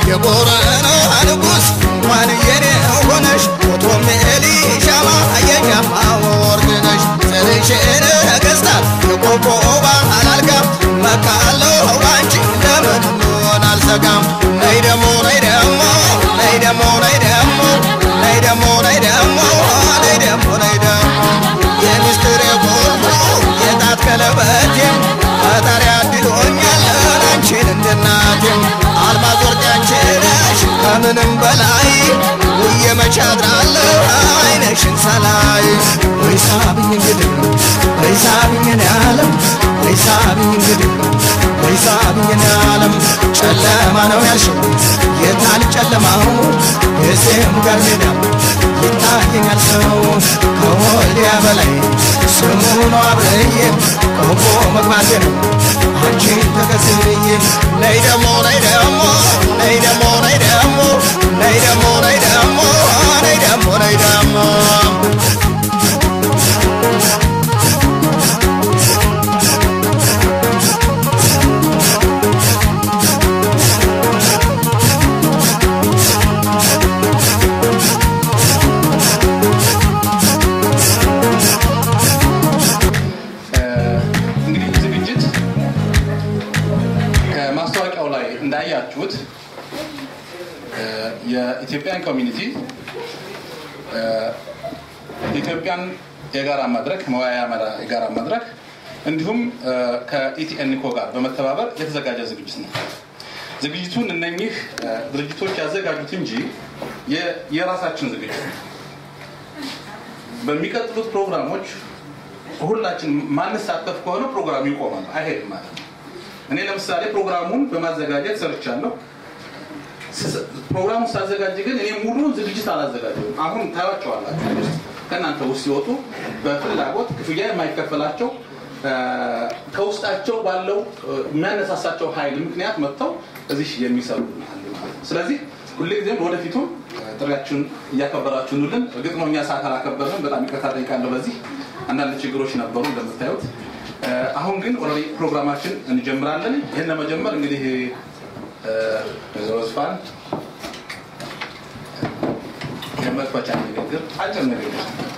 የቦረና ንጉሥ እንኳን የኔ ሆነሽ ፎቶም ኤሊሻማ የሻማ ወርቅ ነሽ ዘርሽን ነገሥታት የቆቦባ አላልጋም መካለው ባንቺ ለምን ሆን አልሰጋም ነይ ደሞ ነይ ደሞ ነይ ደሞ ነይ ደሞ ነይ ደሞ ነይ ደሞ ነይ ደሞ ነይ ደሞ የሚስጥር የቁልፉ የጣት ቀለበቴም ፈጣሪ አድሎኛል አንቺን እንድናቴም አልማዝ ወርቅ አንቺ ነሽ ከምንም በላይ ውዬ መቼ አድራለሁ አይነሽን ሳላይ ወይ ሳብኝ እንግዲህ ወይ ሳብኝ እኔ ዓለም ወይ ሳብኝ እንግዲህ ወይ ሳብኝ እኔ ዓለም ጨለማ ነው ያልሽው የታል ጨለማው የሴም ጋር ሜዳው ይታየኛል ሰው ከወዲያ በላይ ስሙ ነው አብረዬ ቆቦ መግባቴ ነው አንቺን ተከትዬ ነይ ደሞ ነይ ደሞ ነይ ደሞ ነይ ደሞ ነይ ደሞ ነይ ደሞ ነይ ደሞ ነይ ደሞ እንግዲህ ዝግጅት ከማስታወቂያው ላይ እንዳያችሁት እ የኢትዮጵያን ኮሚኒቲ እ ኢትዮጵያን የጋራ መድረክ መወያያ መራ- የጋራ መድረክ እንዲሁም እ ከኢቲኤንኮ ጋር በመተባበር የተዘጋጀ ዝግጅት ነው። ዝግጅቱን እነኚህ እ ድርጅቶች ያዘጋጁት እንጂ የ- የራሳችን ዝግጅት ነው። በሚቀጥሉት ፕሮግራሞች ሁላችን ማንሳተፍ ከሆነ ፕሮግራሙ ይቆማል፣ አይሄድም ማለት ነው። እኔ ለምሳሌ ፕሮግራሙን በማዘጋጀት ሰርቻለሁ። ስ- ፕሮግራሙን ሳዘጋጅ ግን እኔ ሙሉውን ዝግጅት አላዘጋጀም። አሁን ታያቸዋላችሁ ውስጥ ከእናንተ ውስጥ ሲወጡ በፍላጎት ክፍያ የማይከፈላቸው እ፣ ከውስጣቸው ባለው እ፣ የሚያነሳሳቸው ኃይል ምክንያት መጥተው እዚህ የሚሰሩ አሉ ማለት ነው። ስለዚህ ሁልጊዜም ወደፊቱም እ፣ ጥሪያችሁን እያከበራችሁንልን እርግጥ ነው እኛ ሰዓት አላከበርንም። በጣም ይቅርታ ጠይቃለሁ። በዚህ አንዳንድ ችግሮች ነበሩ እንደምታዩት። እ፣ አሁን ግን ኦልሬዲ ፕሮግራማችን እንጀምራለን። ይህን ለመጀመር እንግዲህ እ፣ ወይዘሮ ዝፋን የመክፈቻ ንግግር አጭር ንግግር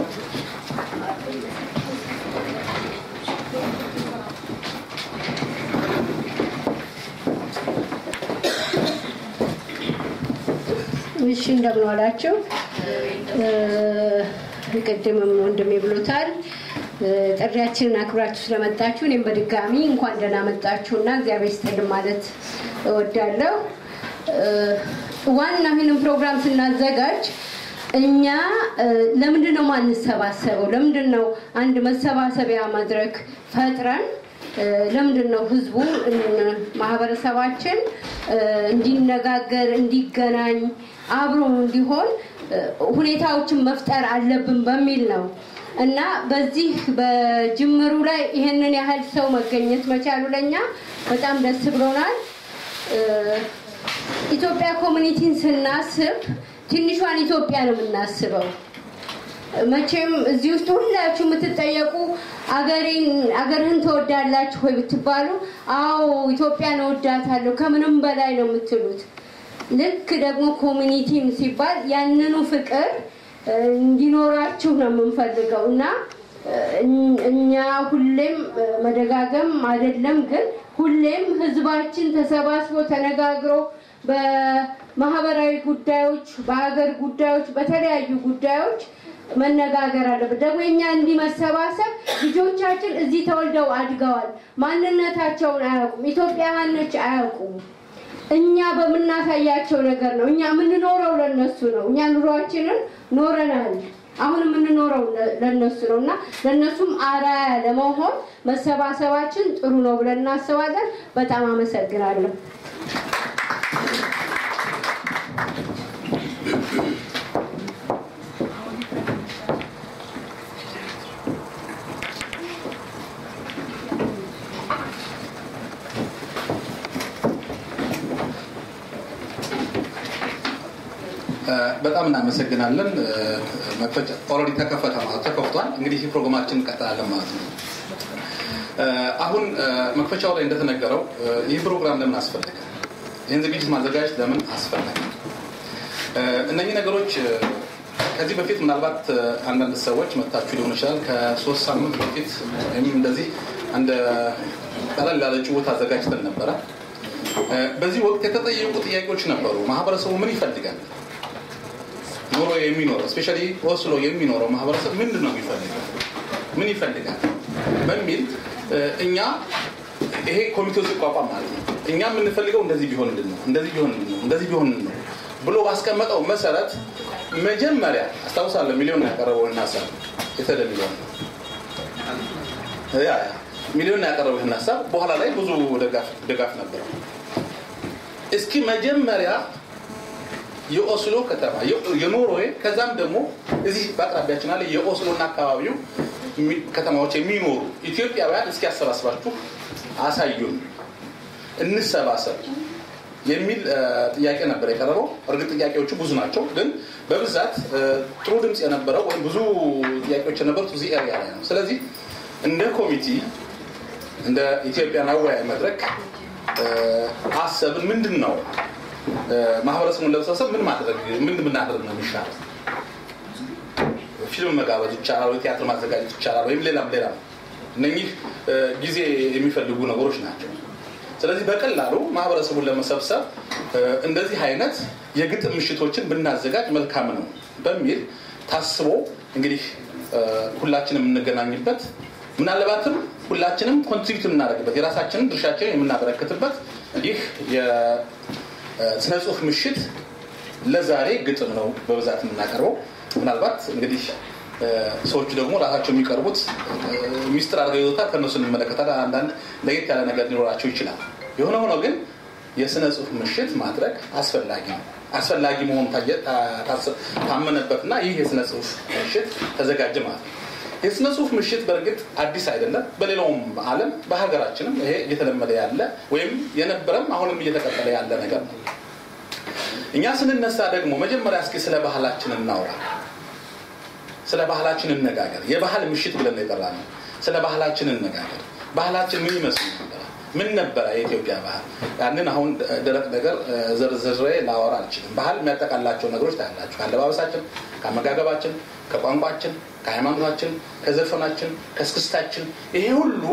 እሺ እንደምን ዋላችሁ። እ፣ ቅድምም ወንድሜ ብሎታል። እ፣ ጥሪያችንን አክብራችሁ ስለመጣችሁ እኔም በድጋሚ እንኳን ደህና መጣችሁና እግዚአብሔር ይስጥልን ማለት እወዳለሁ። እ፣ ዋናው ይህንን ፕሮግራም ስናዘጋጅ እኛ እ፣ ለምንድን ነው ማንሰባሰበው? ለምንድን ነው አንድ መሰባሰቢያ መድረክ ፈጥረን እ፣ ለምንድን ነው ህዝቡ እ፣ ማህበረሰባችን እ፣ እንዲነጋገር እንዲገናኝ አብሮ እንዲሆን እ፣ ሁኔታዎችን መፍጠር አለብን በሚል ነው እና በዚህ በጅምሩ ላይ ይህንን ያህል ሰው መገኘት መቻሉ ለኛ በጣም ደስ ብሎናል። እ፣ ኢትዮጵያ ኮሚኒቲን ስናስብ ትንሿን ኢትዮጵያ ነው የምናስበው። መቼም እዚህ ውስጥ ሁላችሁ የምትጠየቁ አገሬን አገርህን ተወዳላችሁ ወይ ብትባሉ፣ አዎ ኢትዮጵያን እወዳታለሁ ከምንም በላይ ነው የምትሉት። ልክ ደግሞ ኮሚኒቲም ሲባል ያንኑ ፍቅር እ፣ እንዲኖራችሁ ነው የምንፈልገው እና እ፣ እኛ ሁሌም እ፣ መደጋገም አይደለም ግን ሁሌም ህዝባችን ተሰባስቦ ተነጋግሮ በማህበራዊ ጉዳዮች፣ በሀገር ጉዳዮች፣ በተለያዩ ጉዳዮች መነጋገር አለበት። ደግሞ የኛ እንዲህ መሰባሰብ ልጆቻችን እዚህ ተወልደው አድገዋል። ማንነታቸውን አያውቁም። ኢትዮጵያውያን ነች አያውቁም። እኛ በምናሳያቸው ነገር ነው። እኛ የምንኖረው ለነሱ ነው። እኛ ኑሯችንን ኖረናል። አሁን የምንኖረው ለ- ለነሱ ነው እና ለነሱም አራያ ለመሆን መሰባሰባችን ጥሩ ነው ብለን እናስባለን። በጣም አመሰግናለሁ። በጣም እናመሰግናለን። መክፈቻ ኦልሬዲ ተከፈተ ማለት ተከፍቷል። እንግዲህ ይህ ፕሮግራማችን እንቀጥላለን ማለት ነው። አሁን መክፈቻው ላይ እንደተነገረው ይህ ፕሮግራም ለምን አስፈለገ? ይህን ዝግጅት ማዘጋጀት ለምን አስፈላጊ? እነኚህ ነገሮች ከዚህ በፊት ምናልባት አንዳንድ ሰዎች መታችሁ ሊሆን ይችላል። ከሶስት ሳምንት በፊት ወይም እንደዚህ አንድ ቀለል ያለ ጭውውት አዘጋጅተን ነበረ። በዚህ ወቅት የተጠየቁ ጥያቄዎች ነበሩ። ማህበረሰቡ ምን ይፈልጋል? ኖሮ የሚኖረው እስፔሻሊ ኦስሎ የሚኖረው ማህበረሰብ ምንድን ነው የሚፈልገው? ምን ይፈልጋል በሚል እኛ ይሄ ኮሚቴው ሲቋቋም ማለት ነው እኛ የምንፈልገው እንደዚህ ቢሆንልን ነው እንደዚህ ቢሆንልን ነው እንደዚህ ቢሆንልን ነው ብሎ ባስቀመጠው መሰረት መጀመሪያ አስታውሳለሁ ሚሊዮን ያቀረበውን ሀሳብ የተደ ሚሊዮን ያ ሚሊዮን ያቀረበው ይህን ሀሳብ በኋላ ላይ ብዙ ድጋፍ ነበረው። እስኪ መጀመሪያ የኦስሎ ከተማ የኖርዌይ ከዛም ደግሞ እዚህ በአቅራቢያችን አለ የኦስሎና አካባቢው ከተማዎች የሚኖሩ ኢትዮጵያውያን እስኪ ያሰባስባችሁ አሳዩን፣ እንሰባሰብ የሚል ጥያቄ ነበር የቀረበው። እርግጥ ጥያቄዎቹ ብዙ ናቸው፣ ግን በብዛት ጥሩ ድምፅ የነበረው ወይም ብዙ ጥያቄዎች የነበሩት እዚህ ኤሪያ ላይ ነው። ስለዚህ እንደ ኮሚቲ እንደ ኢትዮጵያን አወያይ መድረክ አሰብን። ምንድን ነው ማህበረሰቡን ለመሰብሰብ ምን ማድረግ ምን ብናደርግ ነው የሚሻለው? ፊልም መጋበዝ ይቻላል ወይ ቲያትር ማዘጋጀት ይቻላል ወይም ሌላም ሌላም እነኚህ ጊዜ የሚፈልጉ ነገሮች ናቸው ስለዚህ በቀላሉ ማህበረሰቡን ለመሰብሰብ እንደዚህ አይነት የግጥም ምሽቶችን ብናዘጋጅ መልካም ነው በሚል ታስቦ እንግዲህ ሁላችንም የምንገናኝበት ምናልባትም ሁላችንም ኮንትሪቢዩት የምናደርግበት የራሳችንን ድርሻችንን የምናበረክትበት ይህ የስነ ጽሁፍ ምሽት ለዛሬ ግጥም ነው በብዛት የምናቀርበው ምናልባት እንግዲህ ሰዎቹ ደግሞ ራሳቸው የሚቀርቡት ሚስጥር አድርገው ይዞታል ከእነሱ እንመለከታለን አንዳንድ ለየት ያለ ነገር ሊኖራቸው ይችላል የሆነ ሆኖ ግን የስነ ጽሁፍ ምሽት ማድረግ አስፈላጊ ነው አስፈላጊ መሆኑ ታመነበትና ይህ የስነ ጽሁፍ ምሽት ተዘጋጀ ማለት ነው የስነ ጽሁፍ ምሽት በእርግጥ አዲስ አይደለም በሌላውም አለም በሀገራችንም ይሄ እየተለመደ ያለ ወይም የነበረም አሁንም እየተቀጠለ ያለ ነገር ነው እኛ ስንነሳ ደግሞ መጀመሪያ እስኪ ስለ ባህላችን እናውራ ስለ ባህላችን እነጋገር የባህል ምሽት ብለን የጠራ ነው ስለ ባህላችን እነጋገር ባህላችን ምን ይመስል ነበረ ምን ነበረ የኢትዮጵያ ባህል ያንን አሁን ደረቅ ነገር ዘርዝሬ ላወራ አልችልም ባህል የሚያጠቃላቸው ነገሮች ታያላችሁ ከአለባበሳችን ከአመጋገባችን ከቋንቋችን ከሃይማኖታችን ከዘፈናችን ከስክስታችን ይሄ ሁሉ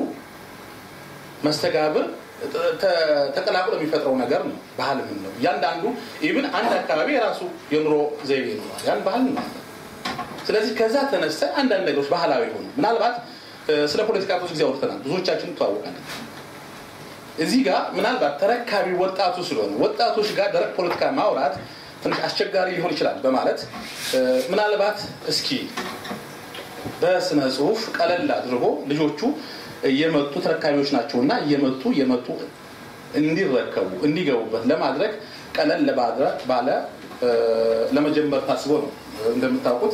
መስተጋብር ተቀላቅሎ የሚፈጥረው ነገር ነው ባህል ምን ነው እያንዳንዱ ኢብን አንድ አካባቢ የራሱ የኑሮ ዘይቤ ይኖራል ያን ባህል ነው ስለዚህ ከዛ ተነስተ አንዳንድ ነገሮች ባህላዊ ሆኑ ምናልባት ስለ ፖለቲካ ብዙ ጊዜ አውርተናል ብዙዎቻችን ተዋወቃለን እዚህ ጋር ምናልባት ተረካቢ ወጣቱ ስለሆነ ወጣቶች ጋር ደረቅ ፖለቲካ ማውራት ትንሽ አስቸጋሪ ሊሆን ይችላል በማለት ምናልባት እስኪ በስነ ጽሁፍ ቀለል አድርጎ ልጆቹ እየመጡ ተረካቢዎች ናቸውና እየመጡ እየመጡ እንዲረከቡ እንዲገቡበት ለማድረግ ቀለል ባለ ለመጀመር ታስቦ ነው እንደምታውቁት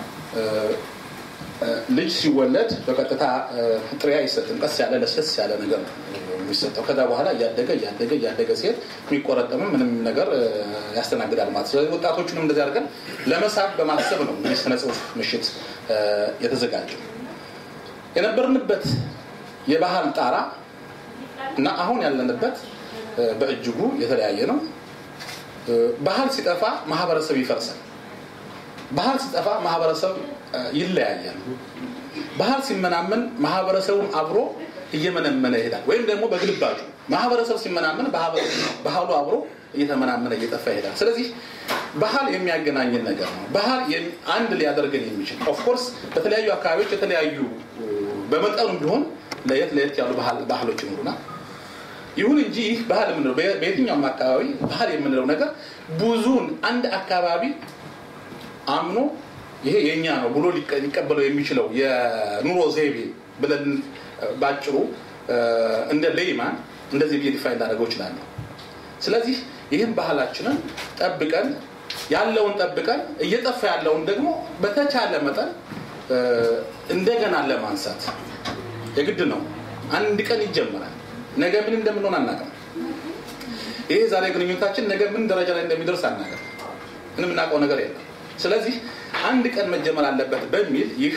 ልጅ ሲወለድ በቀጥታ ጥሬ አይሰጥም ቀስ ያለ ለስለስ ያለ ነገር ነው የሚሰጠው ከዛ በኋላ እያደገ እያደገ እያደገ ሲሄድ የሚቆረጠምም ምንም ነገር ያስተናግዳል ማለት ስለዚህ ወጣቶቹንም እንደዚህ አድርገን ለመሳብ በማሰብ ነው እንግዲህ ስነ ጽሁፍ ምሽት የተዘጋጀው የነበርንበት የባህል ጣራ እና አሁን ያለንበት በእጅጉ የተለያየ ነው ባህል ሲጠፋ ማህበረሰብ ይፈርሳል ባህል ሲጠፋ ማህበረሰብ ይለያያል ባህል ሲመናመን ማህበረሰቡም አብሮ እየመነመነ ይሄዳል ወይም ደግሞ በግልባጩ ማህበረሰብ ሲመናመን ባህሉ አብሮ እየተመናመነ እየጠፋ ይሄዳል ስለዚህ ባህል የሚያገናኝን ነገር ነው ባህል አንድ ሊያደርገን የሚችል ኦፍኮርስ በተለያዩ አካባቢዎች የተለያዩ በመጠኑ ቢሆን ለየት ለየት ያሉ ባህሎች ይኖሩናል ይሁን እንጂ ይህ ባህል የምንለው በየትኛውም አካባቢ ባህል የምንለው ነገር ብዙን አንድ አካባቢ አምኖ ይሄ የእኛ ነው ብሎ ሊቀበለው የሚችለው የኑሮ ዘይቤ ብለን ባጭሩ እንደ ሌይማን እንደዚህ ብዬ ዲፋይን ላደረገው ይችላለሁ ስለዚህ ይህን ባህላችንን ጠብቀን ያለውን ጠብቀን እየጠፋ ያለውን ደግሞ በተቻለ መጠን እንደገና ለማንሳት የግድ ነው አንድ ቀን ይጀምራል ነገ ምን እንደምንሆን አናውቅም ይሄ ዛሬ ግንኙነታችን ነገ ምን ደረጃ ላይ እንደሚደርስ አናውቅም ምንም እናውቀው ነገር የለም ስለዚህ አንድ ቀን መጀመር አለበት በሚል ይህ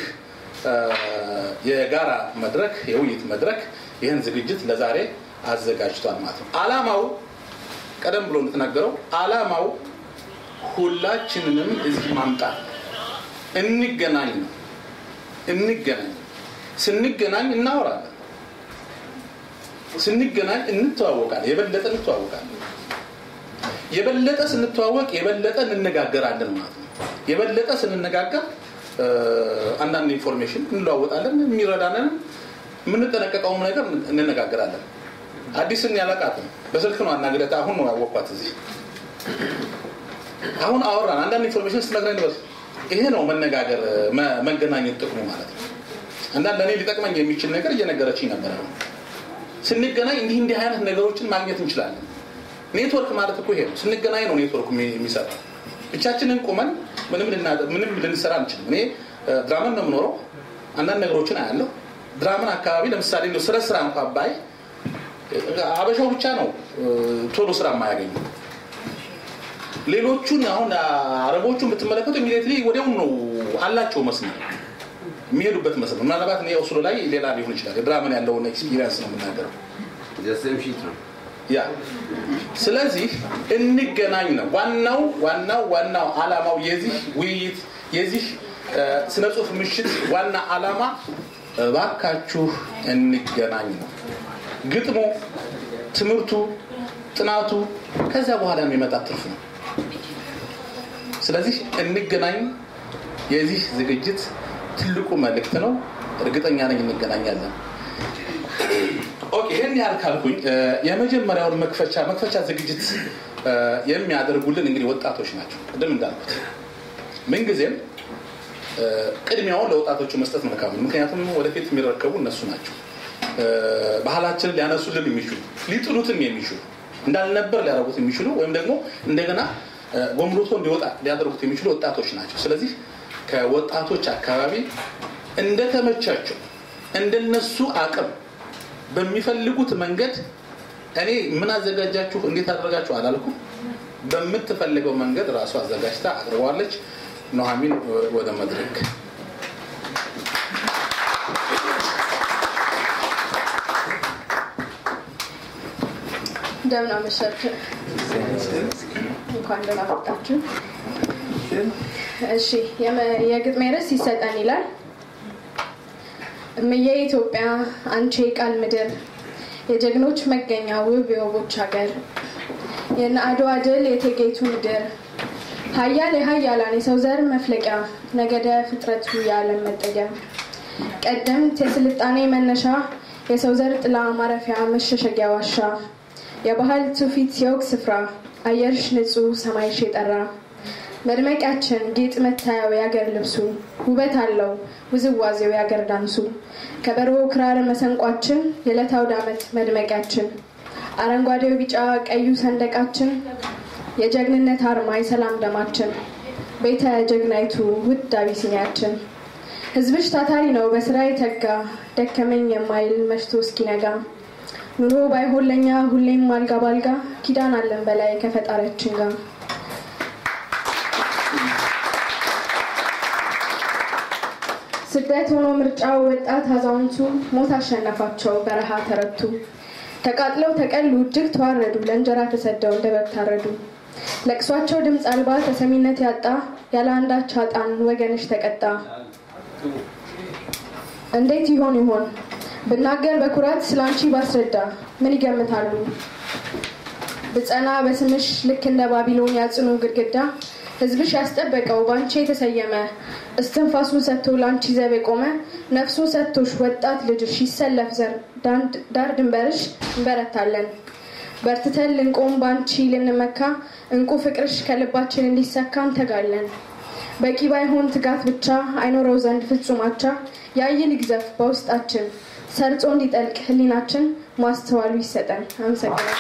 የጋራ መድረክ የውይይት መድረክ ይህን ዝግጅት ለዛሬ አዘጋጅቷል ማለት ነው አላማው ቀደም ብሎ እንደተናገረው አላማው ሁላችንንም እዚህ ማምጣት እንገናኝ ነው። እንገናኝ ስንገናኝ እናወራለን። ስንገናኝ እንተዋወቃለን። የበለጠ እንተዋወቃለን። የበለጠ ስንተዋወቅ የበለጠ እንነጋገራለን ማለት ነው። የበለጠ ስንነጋገር አንዳንድ ኢንፎርሜሽን እንለዋወጣለን። የሚረዳንን የምንጠነቀቀውም ነገር እንነጋገራለን። አዲስን ያለቃትም በስልክ ነው አናግረት። አሁን ነው ያወቅኳት እዚህ አሁን አወራን። አንዳንድ ኢንፎርሜሽን ስትነግረኝ ድረስ ይሄ ነው መነጋገር፣ መገናኘት ጥቅሙ ማለት ነው። አንዳንድ ለእኔ ሊጠቅመኝ የሚችል ነገር እየነገረችኝ ነበረ። ስንገናኝ እንዲህ እንዲህ አይነት ነገሮችን ማግኘት እንችላለን። ኔትወርክ ማለት እኮ ይሄ ነው። ስንገናኝ ነው ኔትወርክ የሚሰራው። ብቻችንን ቁመን ምንም ልንሰራ አንችልም። እኔ ድራመን ነው የምኖረው። አንዳንድ ነገሮችን አያለሁ። ድራመን አካባቢ ለምሳሌ ስለ ስራ እንኳ ባይ አበሻው ብቻ ነው ቶሎ ስራ የማያገኙ። ሌሎቹን አሁን አረቦቹን ብትመለከቱ ኢሚዲየትሊ ወዲያውኑ ነው አላቸው መስመር የሚሄዱበት መስመር። ምናልባት እኔ ኦስሎ ላይ ሌላ ሊሆን ይችላል። ድራመን ያለውን ኤክስፒሪየንስ ነው የምናገረው። ያ ስለዚህ እንገናኝ ነው ዋናው ዋናው ዋናው አላማው የዚህ ውይይት የዚህ ስነ ጽሁፍ ምሽት ዋና አላማ እባካችሁ እንገናኝ ነው። ግጥሙ፣ ትምህርቱ፣ ጥናቱ ከዚያ በኋላ የሚመጣ ትርፍ ነው። ስለዚህ እንገናኝ የዚህ ዝግጅት ትልቁ መልእክት ነው። እርግጠኛ ነኝ እንገናኛለን። ኦኬ ይህን ያህል ካልኩኝ የመጀመሪያውን መክፈቻ መክፈቻ ዝግጅት የሚያደርጉልን እንግዲህ ወጣቶች ናቸው። ቅድም እንዳልኩት ምንጊዜም ቅድሚያውን ለወጣቶቹ መስጠት መልካም ነው። ምክንያቱም ወደፊት የሚረከቡ እነሱ ናቸው። ባህላችንን ሊያነሱልን የሚችሉ ሊጥሉትም የሚችሉ እንዳልነበር ሊያደርጉት የሚችሉ ወይም ደግሞ እንደገና ጎምሩቶ እንዲወጣ ሊያደርጉት የሚችሉ ወጣቶች ናቸው። ስለዚህ ከወጣቶች አካባቢ እንደተመቻቸው እንደነሱ አቅም በሚፈልጉት መንገድ እኔ ምን አዘጋጃችሁ እንዴት አደረጋችሁ አላልኩም። በምትፈልገው መንገድ ራሱ አዘጋጅታ አቅርበዋለች። ኑሐሚን ወደ መድረክ እንደምን አመሻችሁ። እንኳን ደህና መጣችሁ። እሺ የግጥሜ ርዕስ ይሰጠን ይላል። እምዬ ኢትዮጵያ አንቺ የቃል ምድር የጀግኖች መገኛ ውብ የውቦች ሀገር የነ አድዋ ድል የቴጌቱ ምድር ሀያል የሀያላን የሰው ዘር መፍለቂያ ነገደ ፍጥረቱ የዓለም መጠጊያ ቀደምት የስልጣኔ መነሻ የሰው ዘር ጥላ ማረፊያ መሸሸጊያ ዋሻ የባህል ትውፊት የወግ ስፍራ አየርሽ ንጹህ ሰማይሽ የጠራ መድመቂያችን ጌጥ መታያው የአገር ልብሱ ውበት አለው ውዝዋዜው የአገር ዳንሱ ከበሮ ክራር መሰንቋችን የዕለት አውደ ዓመት መድመቂያችን አረንጓዴው ቢጫ ቀዩ ሰንደቃችን የጀግንነት አርማ የሰላም ደማችን ቤተ ጀግናይቱ ውድ አቢሲኒያችን ህዝብሽ ታታሪ ነው በስራ የተጋ ደከመኝ የማይል መሽቶ እስኪነጋ ኑሮ ባይሆን ለኛ ሁሌም አልጋ ባልጋ ኪዳን አለን በላይ ከፈጣሪያችን ጋር ስደት ሆኖ ምርጫው ወጣት አዛውንቱ ሞት አሸነፋቸው በረሃ ተረቱ ተቃጥለው ተቀሉ እጅግ ተዋረዱ ለእንጀራ ተሰደው እንደ በግ ታረዱ ለቅሷቸው ድምፅ አልባ ተሰሚነት ያጣ ያለ አንዳች አጣን ወገንሽ ተቀጣ እንዴት ይሆን ይሆን ብናገር በኩራት ስላንቺ ባስረዳ ምን ይገምታሉ ብጸና በስምሽ ልክ እንደ ባቢሎን ያጽኑ ግድግዳ ህዝብሽ ያስጠበቀው በአንቺ የተሰየመ እስትንፋሱን ሰጥቶ ለአንቺ ዘብ የቆመ ነፍሱን ሰጥቶሽ ወጣት ልጅሽ ይሰለፍ ዘር ዳር ድንበርሽ እንበረታለን በርትተን ልንቆም በአንቺ ልንመካ እንቁ ፍቅርሽ ከልባችን እንዲሰካ እንተጋለን በቂ ባይሆን ትጋት ብቻ አይኖረው ዘንድ ፍጹማቻ ያይል ይግዘፍ በውስጣችን ሰርጾ እንዲጠልቅ ህሊናችን ማስተዋሉ ይሰጠን አመሰግናል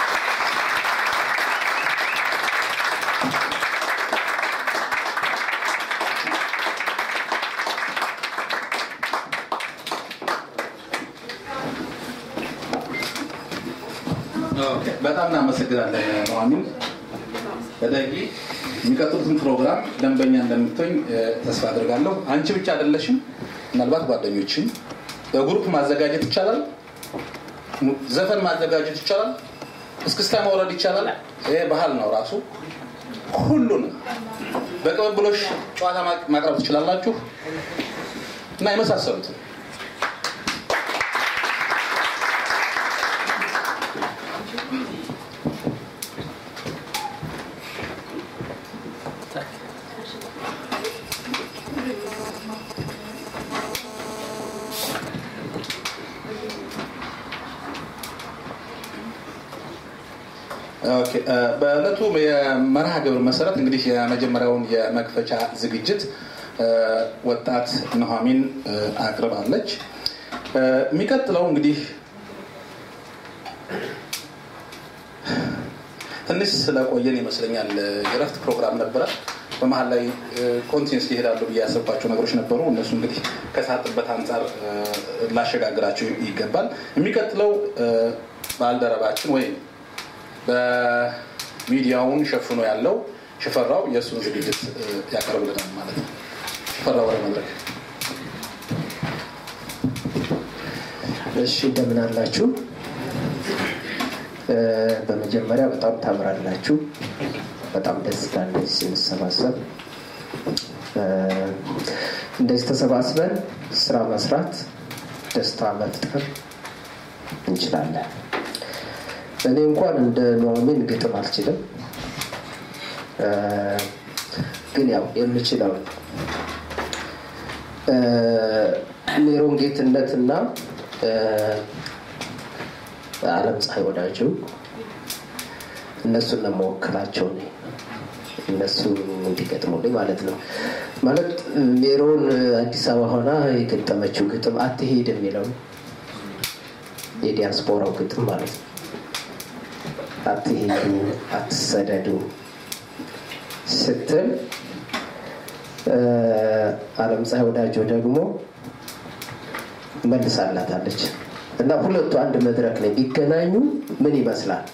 በጣም እናመሰግናለን ኑሐሚን በደጊ የሚቀጥሉትን ፕሮግራም ደንበኛ እንደምትሆኝ ተስፋ አድርጋለሁ አንቺ ብቻ አይደለሽም ምናልባት ጓደኞችም በግሩፕ ማዘጋጀት ይቻላል ዘፈን ማዘጋጀት ይቻላል እስክስታ መውረድ ይቻላል። ይሄ ባህል ነው ራሱ። ሁሉንም በቅብብሎሽ ጨዋታ ማቅረብ ትችላላችሁ እና የመሳሰሉትን ኦኬ፣ በእለቱ የመርሃ ግብር መሰረት እንግዲህ የመጀመሪያውን የመክፈቻ ዝግጅት ወጣት ኑሐሚን አቅርባለች። የሚቀጥለው እንግዲህ ትንሽ ስለቆየን ይመስለኛል የረፍት ፕሮግራም ነበረ። በመሀል ላይ ኮንቲኒስ ይሄዳሉ ብዬ ያሰብኳቸው ነገሮች ነበሩ። እነሱ እንግዲህ ከሳጥበት አንጻር ላሸጋግራቸው ይገባል። የሚቀጥለው ባልደረባችን ወይም በሚዲያውን ሸፍኖ ያለው ሽፈራው የእሱን ዝግጅት ያቀርብልናል ማለት ነው። ሽፈራው ወደ መድረክ። እሺ እንደምን አላችሁ? በመጀመሪያ በጣም ታምራላችሁ። በጣም ደስ ይላል እንደዚህ ስንሰባሰብ። እንደዚህ ተሰባስበን ስራ መስራት፣ ደስታ መፍጠር እንችላለን። እኔ እንኳን እንደ ኑሐሚን ግጥም አልችልም፣ ግን ያው የምችለው ሜሮን ጌትነትና አለም ፀሐይ ወዳጁ እነሱን ነው መወክላቸው እኔ እነሱ እንዲገጥሙልኝ ማለት ነው። ማለት ሜሮን አዲስ አበባ ሆና የገጠመችው ግጥም አትሄድ የሚለው የዲያስፖራው ግጥም ማለት ነው። አትሄዱ፣ አትሰደዱ ስትል አለም ፀሐይ ወዳጆ ደግሞ መልሳላታለች እና ሁለቱ አንድ መድረክ ላይ ቢገናኙ ምን ይመስላል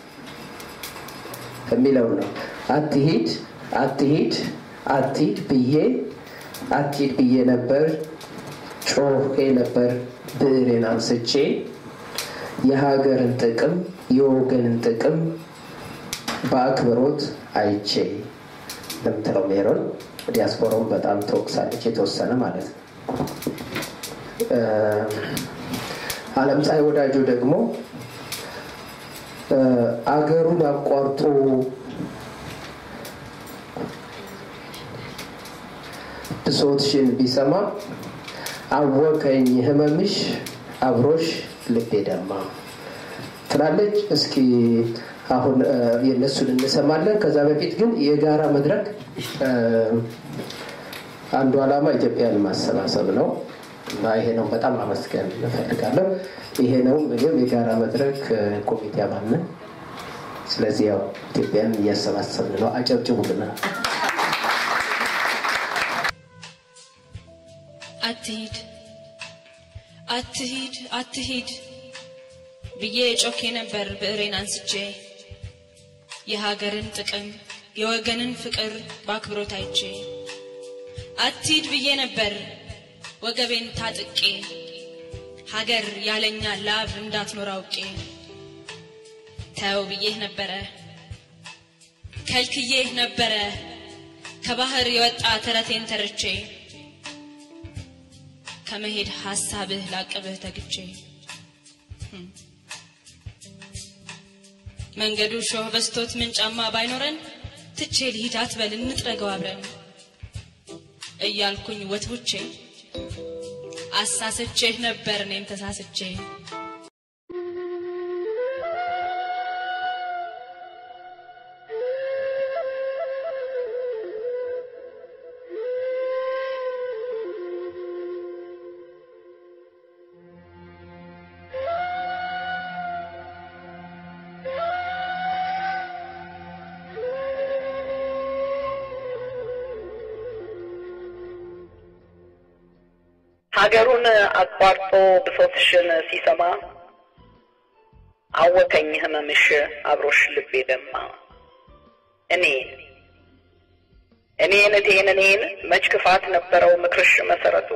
የሚለው ነው። አትሂድ አትሂድ አትሂድ ብዬ አትሂድ ብዬ ነበር ጮሄ ነበር ብዕሬን አንስቼ የሀገርን ጥቅም የወገንን ጥቅም በአክብሮት አይቼ ለምትለው ሜሮን ዲያስፖራውን በጣም ተወቅሳለች፣ የተወሰነ ማለት ነው። አለም ፀሐይ ወዳጆ ደግሞ አገሩን አቋርጦ ብሶትሽን ቢሰማ አወከኝ ህመምሽ አብሮሽ ልቤ ደማ ትላለች። እስኪ አሁን የእነሱን እንሰማለን። ከዛ በፊት ግን የጋራ መድረክ አንዱ ዓላማ ኢትዮጵያን ማሰባሰብ ነው እና ይሄ ነው። በጣም አመስገን እፈልጋለሁ። ይሄ ነው ምግብ የጋራ መድረክ ኮሚቴ አባል ነን። ስለዚህ ያው ኢትዮጵያን እያሰባሰብን ነው። አጨብጭቡልናል። አትሂድ አትሂድ አትሂድ ብዬ ጮኬ ነበር ብዕሬን አንስቼ የሀገርን ጥቅም የወገንን ፍቅር በአክብሮት አይቼ አትሂድ ብዬ ነበር ወገቤን ታጥቄ ሀገር ያለኛ ላብ እንዳትኖር አውቄ ተው ብዬህ ነበረ ከልክዬህ ነበረ ከባህር የወጣ ተረቴን ተርቼ ከመሄድ ሐሳብህ ላቅብህ ተግቼ መንገዱ ሾህ በስቶት ምን ጫማ ባይኖረን ትቼ ልሂድ አትበል እንጥረገው አብረን እያልኩኝ ወትውቼ አሳስቼህ ነበር እኔም ተሳስቼ ሀገሩን አቋርጦ ብሶትሽን ሲሰማ አወከኝ ህመምሽ አብሮሽ ልቤ ደማ። እኔን እኔን እቴን እኔን መች ክፋት ነበረው ምክርሽ መሰረቱ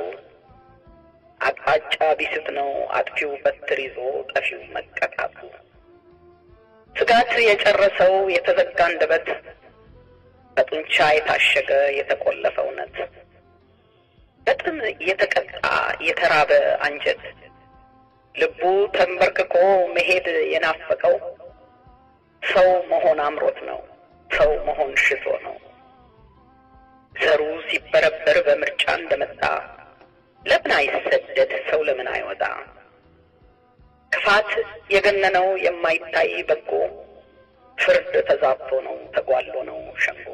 አቅጣጫ ቢስት ነው አጥፊው በትር ይዞ ጠፊው መቀጣቱ። ስጋት የጨረሰው የተዘጋ አንደበት በጡንቻ የታሸገ የተቆለፈ እውነት በጥም የተቀጣ የተራበ አንጀት ልቡ ተንበርክኮ መሄድ የናፈቀው ሰው መሆን አምሮት ነው። ሰው መሆን ሽቶ ነው። ዘሩ ሲበረበር በምርጫ እንደመጣ ለምን አይሰደድ? ሰው ለምን አይወጣ? ክፋት የገነነው የማይታይ በጎ ፍርድ ተዛብቶ ነው ተጓሎ ነው ሸንጎ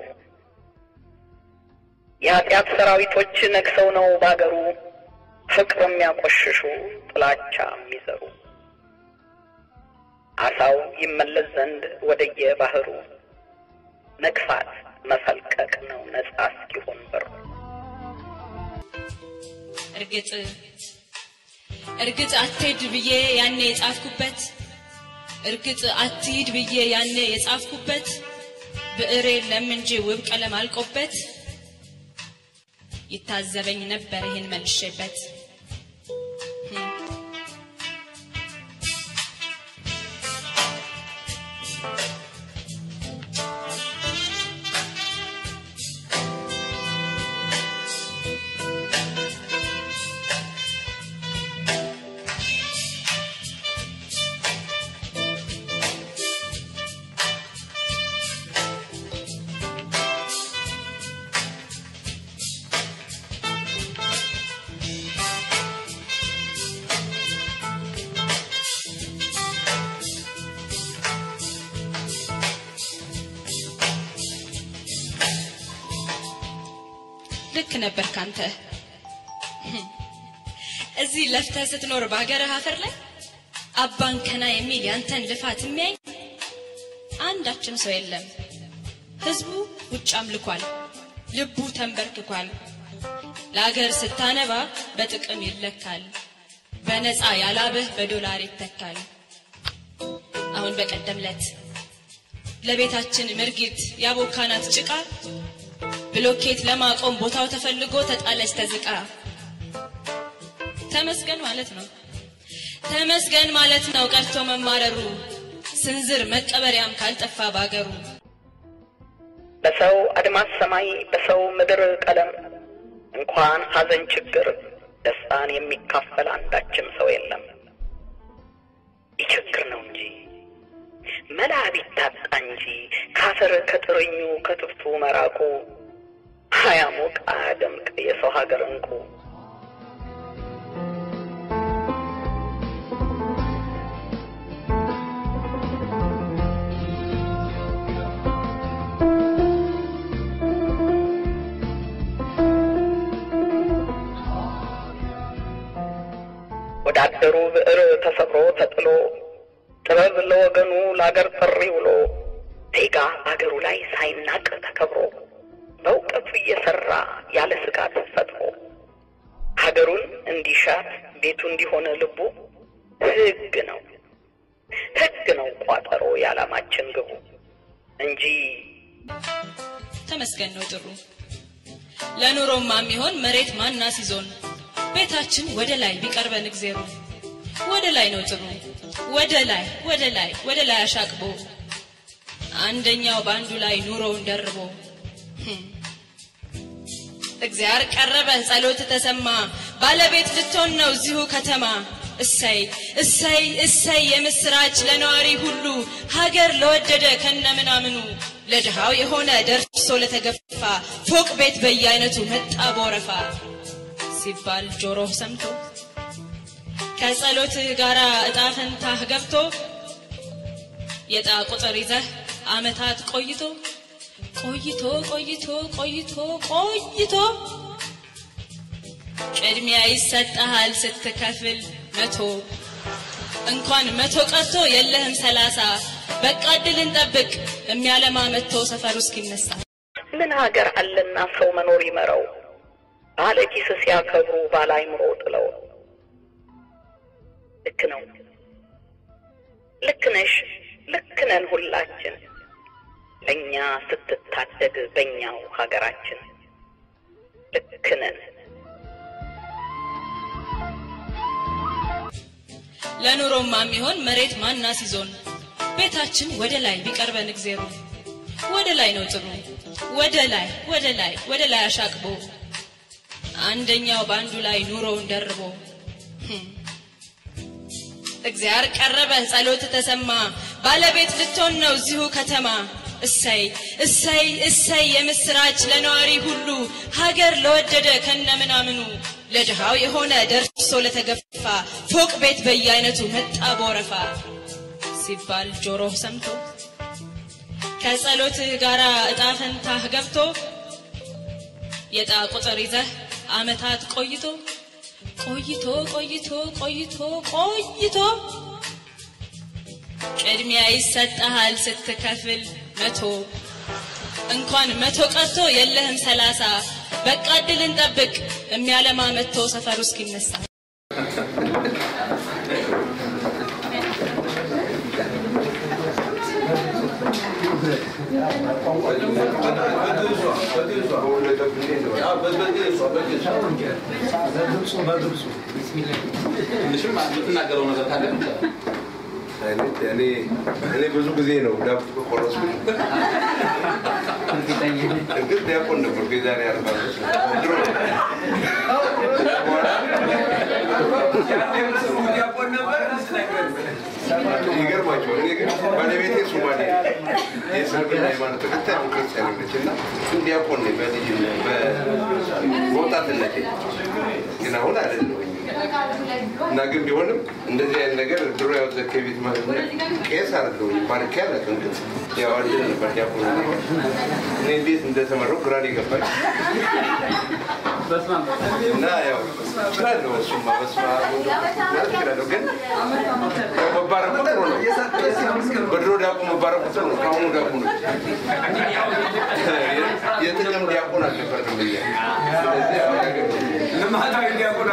የኃጢአት ሰራዊቶች ነግሰው ነው ባገሩ ፍቅር የሚያቆሽሹ ጥላቻ የሚዘሩ አሳው ይመለስ ዘንድ ወደየ ባህሩ መግፋት መፈልቀቅ ነው ነጻ እስኪሆን በሩ። እርግጥ እርግጥ አትሄድ ብዬ ያኔ የጻፍኩበት እርግጥ አትሂድ ብዬ ያኔ የጻፍኩበት ብዕሬ ለምንጂ ውብ ቀለም አልቆበት ይታዘበኝ ነበር ይህን መልሼበት ልክ ነበር ካንተ እዚህ ለፍተህ ስትኖር በሀገርህ አፈር ላይ አባን ከና የሚል ያንተን ልፋት የሚያይ አንዳችም ሰው የለም። ህዝቡ ውጭ አምልኳል፣ ልቡ ተንበርክኳል። ለአገር ስታነባ በጥቅም ይለካል፣ በነፃ ያላብህ በዶላር ይተካል። አሁን በቀደም ለት ለቤታችን ምርጊት ያቦካናት ጭቃ ብሎኬት ለማቆም ቦታው ተፈልጎ ተጣለች ተዝቃ። ተመስገን ማለት ነው ተመስገን ማለት ነው ቀርቶ መማረሩ ስንዝር መቀበሪያም ካልጠፋ ባገሩ በሰው አድማስ ሰማይ በሰው ምድር ቀለም እንኳን ሐዘን ችግር ደስታን የሚካፈል አንዳችም ሰው የለም። ይቸግር ነው እንጂ መላ ቢታጣ እንጂ ካፈር ከጥርኙ ከትብቱ መራቁ አያሞቅ አያደምቅ የሰው ሀገር እንቁ ወዳደሩ ብዕር ተሰብሮ ተጥሎ ጥበብ ለወገኑ ለአገር ጥሪ ውሎ ዜጋ በአገሩ ላይ ሳይናቅ ተከብሮ በእውቀቱ እየሰራ ያለ ስጋት ፈጥሮ ሀገሩን እንዲሻት ቤቱ እንዲሆነ ልቡ ሕግ ነው ሕግ ነው ቋጠሮ የዓላማችን ግቡ እንጂ ተመስገን ነው ጥሩ ለኑሮማ የሚሆን መሬት ማና ሲዞን ቤታችን ወደ ላይ ቢቀርበን እግዜሩ ወደ ላይ ነው ጥሩ ወደ ላይ ወደ ላይ ወደ ላይ አሻቅቦ አንደኛው በአንዱ ላይ ኑሮውን ደርቦ እግዚአብሔር ቀረበ ጸሎት ተሰማ ባለቤት ልትሆን ነው እዚሁ ከተማ እሰይ እሰይ እሰይ የምስራች ለነዋሪ ሁሉ ሀገር ለወደደ ከነ ምናምኑ ለድሃው የሆነ ደርሶ ለተገፋ ፎቅ ቤት በየአይነቱ መጣ በወረፋ ሲባል ጆሮህ ሰምቶ ከጸሎትህ ጋር እጣ ፈንታህ ገብቶ የዕጣ ቁጥር ይዘህ አመታት ቆይቶ ቆይቶ ቆይቶ ቆይቶ ቆይቶ ቅድሚያ ይሰጠሃል ስትከፍል መቶ እንኳን መቶ ቀርቶ የለህም ሰላሳ በቃ እድል እንጠብቅ የሚያለማ መጥቶ ሰፈሩ እስኪነሳ ምን ሀገር አለና ሰው መኖር ይመረው ባለ ኪስ ሲያከብሩ ባለ አይምሮ ጥለው ልክ ነው ልክ ነሽ ልክ ነን ሁላችን ለእኛ ስትታደግ በእኛው ሀገራችን ልክ ነን ለኑሮማ የሚሆን መሬት ማና ሲዞን ቤታችን ወደ ላይ ቢቀርበን እግዜሩ ወደ ላይ ነው ጥሩ ወደ ላይ ወደ ላይ ወደ ላይ አሻቅቦ አንደኛው በአንዱ ላይ ኑሮውን ደርቦ ህም። እግዚአብሔር ቀረበ ጸሎት ተሰማ ባለቤት ልትሆን ነው እዚሁ ከተማ እሰይ እሰይ እሰይ የምስራች ለነዋሪ ሁሉ ሀገር ለወደደ ከነምናምኑ ለድሃው የሆነ ደርሶ ለተገፋ ፎቅ ቤት በየአይነቱ መጣ በወረፋ ሲባል ጆሮህ ሰምቶ ከጸሎትህ ጋር እጣ ፈንታህ ገብቶ የዕጣ ቁጥር ይዘህ አመታት ቆይቶ ቆይቶ ቆይቶ ቆይቶ ቆይቶ ቅድሚያ ይሰጠሃል ስትከፍል መቶ እንኳን መቶ ቀርቶ የለህም ሰላሳ በቃ እድልን ጠብቅ የሚያለማ መጥቶ ሰፈሩ እስኪነሳ ትንሽም የምትናገረው ነገር ካለ እኔ እኔ ብዙ ጊዜ ነው ዳቦ ከቆረስኩኝ እርግጥ ዲያቆን ነበርኩ የዛሬ አርባ ዓመት ድሮ ይገርማቸዋል። እኔ ግን ባለቤቴ ሶማሌ የእስልምና ሃይማኖት ተከታይ አሁን ክርስቲያን ነች እና ግን ዲያቆን ነኝ በልጅነት በወጣትነቴ ግን አሁን አይደለሁም እና ግን ቢሆንም እንደዚህ አይነት ነገር ድሮ ያው ዘኬ ቤት ማለት ነው ቄስ አይደለሁም ባርኬ አላውቅም። ግን ያው አንድ ነበር ዲያቆን እኔ እንዴት እንደተመረው ግራ ነው የገባኝ እና ያው እችላለሁ እሱማ በስመ አብ ወወልድ ማለት እችላለሁ ግን ያው መባረኩ ጥሩ ነው። በድሮ ዲያቆን መባረኩ ጥሩ ነው። ከአሁኑ ዲያቆን የጥቅም ዲያቆን አልነበርንም እኛ። ስለዚህ ያው ልማታዊ ዲያቆን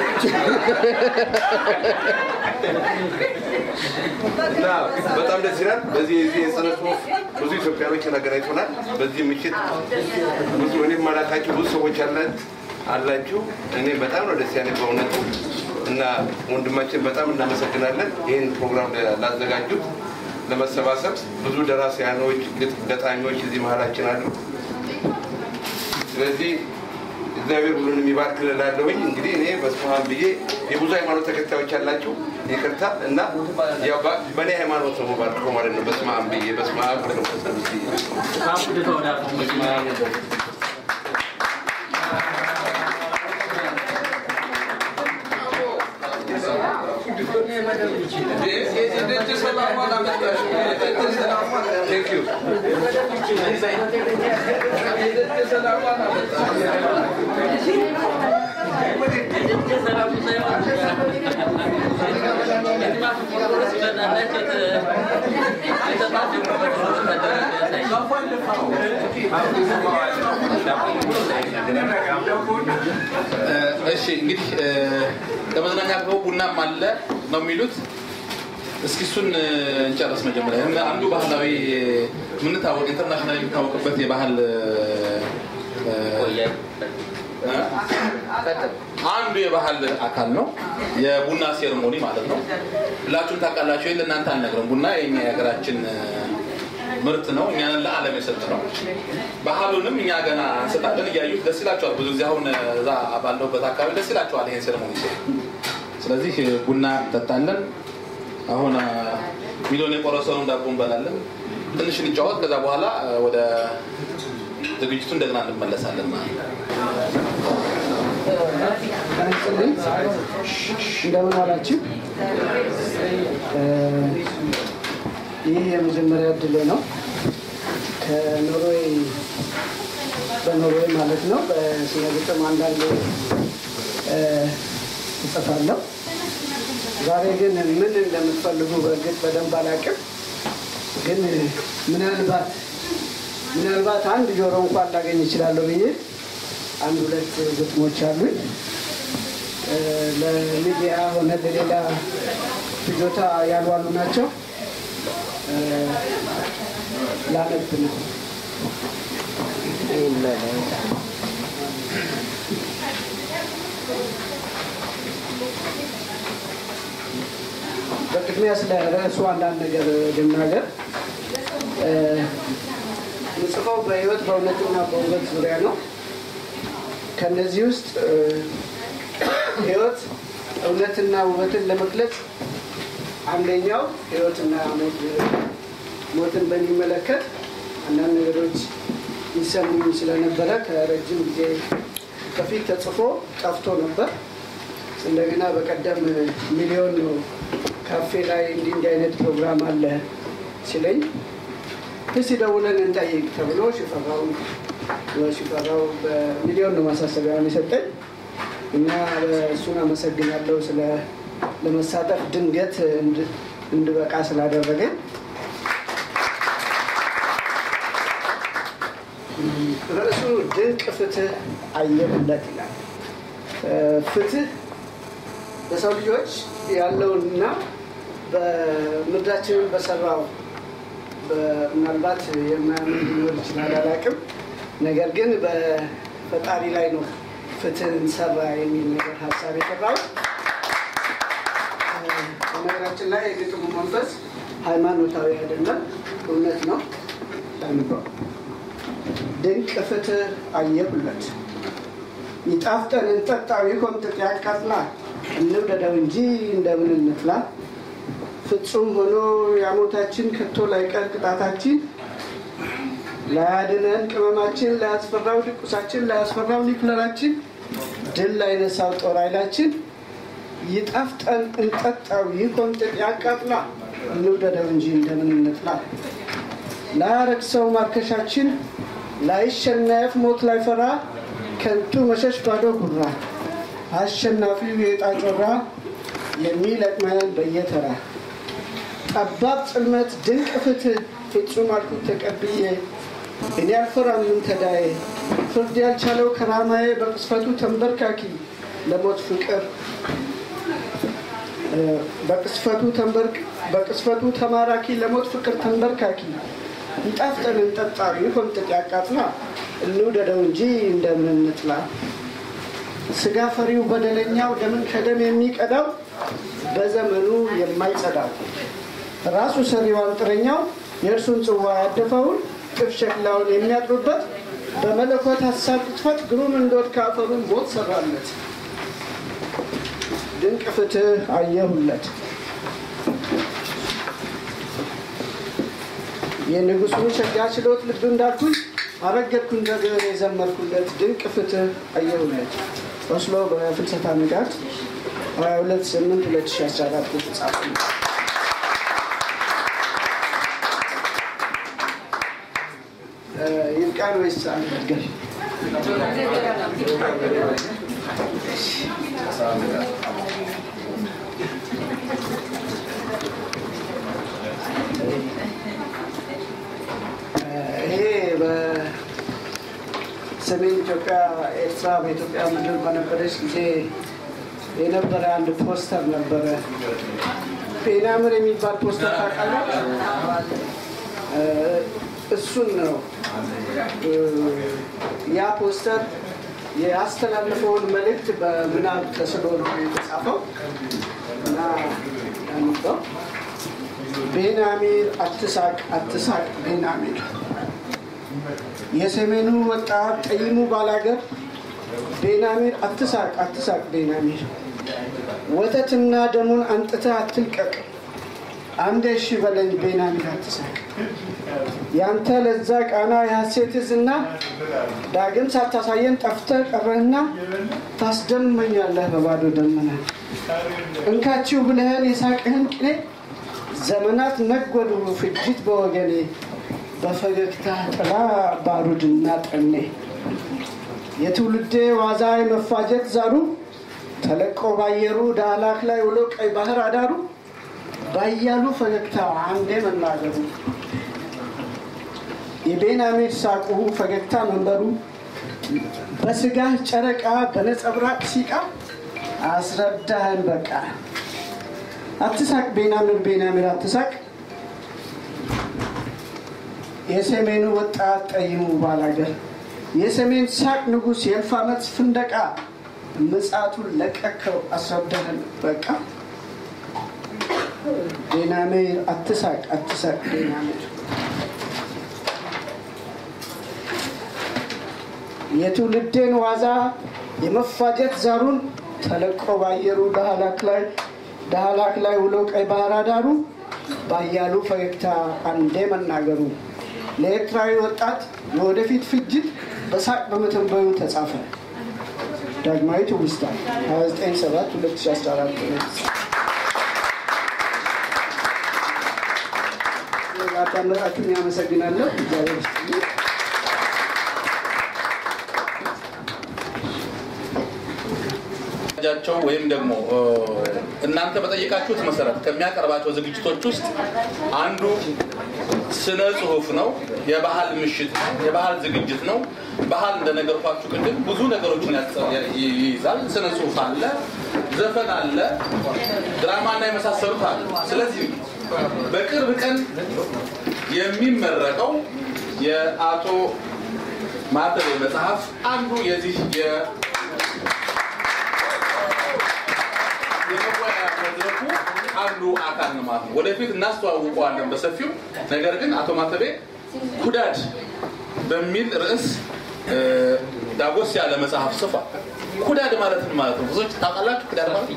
እና በጣም ደስ ይላል። በዚህ የዚህ የስነ ጽሁፍ ብዙ ኢትዮጵያኖችን አገናኝቶናል። በዚህ ምሽት ብዙ እኔም ማላውቃቸው ብዙ ሰዎች አላት አላችሁ። እኔ በጣም ነው ደስ ያለኝ በእውነቱ እና ወንድማችን በጣም እናመሰግናለን ይህን ፕሮግራም ላዘጋጁት ለመሰባሰብ ብዙ ደራሲያኖች፣ ገጣሚዎች እዚህ መሀላችን አሉ። ስለዚህ እግዚአብሔር ሁሉን የሚባርክ እላለሁኝ። እንግዲህ እኔ በስመ አብ ብዬ የብዙ ሃይማኖት ተከታዮች ያላችሁ ይቅርታ እና ያው በ- በእኔ ሃይማኖት ነው የምባርከው ማለት ነው። በስመ አብ ብዬ በስመ አብ ወወልድ ወመንፈስ ቅዱስ ብዬ በስመ አብ Thank you. እሺ እንግዲህ እ፣ ለመዝናኛ ክበቡ ቡናም አለ ነው የሚሉት። እስኪ እሱን እ፣ እንጨርስ መጀመሪያ። እና አንዱ ባህላዊ የምንታወቅ ኢንተርናሽናል የሚታወቅበት የባህል እ፣ እ፣ አንዱ የባህል አካል ነው የቡና ሴርሞኒ ማለት ነው። ሁላችሁም ታውቃላችሁ። ይሄን ለእናንተ አልነግርም። ቡና የኛ የሀገራችን እ፣ ምርት ነው። እኛንን ለዓለም የሰጥ ነው። ባህሉንም እኛ ገና እንሰጣለን። እያዩት ደስ ይላቸዋል። ብዙ ጊዜ አሁን እዛ ባለሁበት አካባቢ ደስ ይላቸዋል ይሄን ሴርሞኒ ሲሆን። ስለዚህ ቡና እንጠጣለን። አሁን አ፣ ሚሊዮን የቆረሰውን ዳቦ እንበላለን። ትንሽ እንጫወት። ከዛ በኋላ አ፣ ወደ ዝግጅቱ እንደገና እንመለሳለን ማለት ነው። ይስጥልኝ እንደምን ዋላችሁ? እ፣ ይህ የመጀመሪያ እድሌ ነው። ከኖርዌይ በኖርዌይ ማለት ነው። በስነ ግጥም አንዳንድ እ፣ እጽፋለሁ። ዛሬ ግን ምን እንደምትፈልጉ በእርግጥ በደንብ አላውቅም። ግን ምናልባት ምናልባት አንድ ጆሮ እንኳን ላገኝ እችላለሁ ብዬ አንድ ሁለት ግጥሞች አሉኝ። እ፣ ለሚዲያ ሆነ ለሌላ ፍጆታ ያልዋሉ ናቸው። እ፣ ላነብ ነው። በቅድሚያ ስለ ርዕሱ አንዳንድ ነገር ልናገር። እ፣ ምጽፈው በህይወት በእውነትና በውበት ዙሪያ ነው። ከነዚህ ውስጥ እ፣ ህይወት እውነትና ውበትን ለመግለጽ አንደኛው ህይወትና ሞት ሞትን በሚመለከት አንዳንድ ነገሮች ይሰሙኝ ስለነበረ ከረጅም ጊዜ በፊት ተጽፎ ጠፍቶ ነበር። እንደገና በቀደም ሚሊዮን ነው ካፌ ላይ እንዲህ እንዲህ አይነት ፕሮግራም አለ ሲለኝ እስቲ ደውለን እንጠይቅ ተብሎ ሽፈራው ሽፈራው በሚሊዮን ነው ማሳሰቢያውን የሰጠኝ እና እሱን አመሰግናለሁ ስለ ለመሳተፍ ድንገት እንድ- እንድበቃ ስላደረገኝ። ርዕሱ ድንቅ ፍትህ አየሁለት ይላል። እ፣ ፍትህ በሰው ልጆች ያለውንና በምድራችንን በሰራው በ- ምናልባት የማያምን ሊኖር ይችላል አላውቅም። ነገር ግን በፈጣሪ ላይ ነው ፍትህን ሰራ የሚል ነገር ሀሳብ የሰራው። በነገራችን ላይ የግጥሙ መንፈስ ሃይማኖታዊ አይደለም፣ እውነት ነው። ላንበው። ድንቅ ፍትህ አየሁለት ይጣፍጠን እንጠጣው ይኮምጥጥ ያቃጥላል እንውደደው እንጂ እንደምን እንፍላ ፍጹም ሆኖ ያሞታችን ከቶ ላይቀር ቅጣታችን ላያድነን ቅመማችን ላያስፈራው ድቁሳችን ላያስፈራው ኒክለራችን ድል ላይነሳው ጦር ኃይላችን ይጣፍጠን እንጠጣው ይኮምጥጥ ያቃጥላ እንውደደው እንጂ እንደምን እንጥላ ላያረክሰው ማርከሻችን ላይሸነፍ ሞት ላይፈራ ከንቱ መሸሽ ባዶ ጉራ አሸናፊው የዕጣ ጮራ የሚለቅመን በየተራ ጠባብ ጽልመት ድንቅ ፍትህ ፍጹም አልኩት ተቀብዬ እኔ አልፈራም ምን ተዳዬ ፍርድ ያልቻለው ከራማዬ በቅስፈቱ ተንበርካኪ ለሞት ፍቅር እ፣ በቅስፈቱ ተንበርክ በቅስፈቱ ተማራኪ ለሞት ፍቅር ተንበርካኪ ይጣፍጠን እንጠጣ ይኮምጥጥ ያቃጥላ እንውደደው እንጂ እንደምን እንጥላ ስጋ ፈሪው በደለኛው ደምን ከደም የሚቀዳው በዘመኑ የማይጸዳው ራሱ ሰሪው አንጥረኛው የእርሱን ጽዋ ያደፈውን ጥፍ ሸክላውን የሚያጥሩበት በመለኮት ሀሳብ ቅጥፈት ግሩም እንደወድ ከአፈሩ ሞት ሰራለት ድንቅ ፍትህ አየሁለት የንጉሱን ሸጋ ችሎት ልብ እንዳልኩኝ አረገድኩ እንደገና የዘመርኩለት ድንቅ ፍትህ አየሁለት ኦስሎ በፍልሰታ ንጋት 22 8 2014 የተጻፈ ነው። እ፣ ይብቃን ወይስ አንድ ነገር? ይሄ በሰሜን ኢትዮጵያ ኤርትራ በኢትዮጵያ ምድር በነበረች ጊዜ የነበረ አንድ ፖስተር ነበረ። ፔናምር የሚባል ፖስተር ታውቃለህ? እ፣ እሱን ነው እ፣ ያ ፖስተር ያስተላለፈውን መልእክት በምናብ ተስሎ ነው የተጻፈው እና ያንበው ቤናሚር አትሳቅ አትሳቅ ቤናሚር የሰሜኑ ወጣት ጠይሙ ባላገር ቤናሚር አትሳቅ አትሳቅ ቤናሚር ወተትና ደሙን አንጥተህ አትልቀቅ አንዴ እሺ በለኝ ቤናሚር አትሳቅ ያንተ ለዛ ቃና የሐሴት ዝና ዳግም ሳታሳየን ጠፍተህ ቀረህና ታስደመኛለህ በባዶ ደመና እንካችሁ ብለህን የሳቅህን ቅኔ ዘመናት ነጎዱ ፍጅት በወገኔ በፈገግታ ጥላ ባሩድና ጠኔ የትውልዴ ዋዛ የመፋጀት ዛሩ ተለቆ ባየሩ ዳህላክ ላይ ውሎ ቀይ ባህር አዳሩ ባያሉ ፈገግታ አንዴ መናገሩ የቤናሜድ ሳቁ ፈገግታ መንበሩ በስጋህ ጨረቃ በነጸብራቅ ሲቃ አስረዳህን በቃ አትሳቅ ቤናምር ቤናምር አትሳቅ የሰሜኑ ወጣት ጠይሙ ባላገር የሰሜን ሳቅ ንጉሥ የእልፍ ዓመት ፍንደቃ ምጻቱን ለቀከው አስረዳህን በቃ ዴናሜር አትሳቅ አትሳቅ ዴናሜር የትውልዴን ዋዛ የመፋጀት ዛሩን ተለቆ ባየሩ ዳህላክ ላይ ዳህላክ ላይ ውሎ ቀይ ባህር አዳሩ ባያሉ ፈገግታ አንዴ መናገሩ ለኤርትራዊ ወጣት የወደፊት ፍጅት በሳቅ በመተንበዩ ተጻፈ። ዳግማዊ ትውስታ 297 2014 አዳመጣችሁን ያመሰግናለሁ። እግዚአብሔር ይስጥልኝ። ጃቸው ወይም ደግሞ እናንተ በጠየቃችሁት መሰረት ከሚያቀርባቸው ዝግጅቶች ውስጥ አንዱ ስነ ጽሁፍ ነው። የባህል ምሽት የባህል ዝግጅት ነው። ባህል እንደነገርኳችሁ ቅድም ብዙ ነገሮችን ያጸ- ይይዛል። ስነ ጽሁፍ አለ፣ ዘፈን አለ፣ ድራማና የመሳሰሉት አለ። ስለዚህ በቅርብ ቀን የሚመረቀው የአቶ ማተቤ መጽሐፍ አንዱ የዚህ የ- የመወያያ መድረኩ አንዱ አካል ነው ማለት ነው። ወደፊት እናስተዋውቀዋለን በሰፊው። ነገር ግን አቶ ማተቤ ኩዳድ በሚል ርዕስ እ፣ ዳጎስ ያለ መጽሐፍ ጽፏል። ኩዳድ ማለት ምን ማለት ነው? ብዙዎች ታውቃላችሁ? ኩዳድ ማለት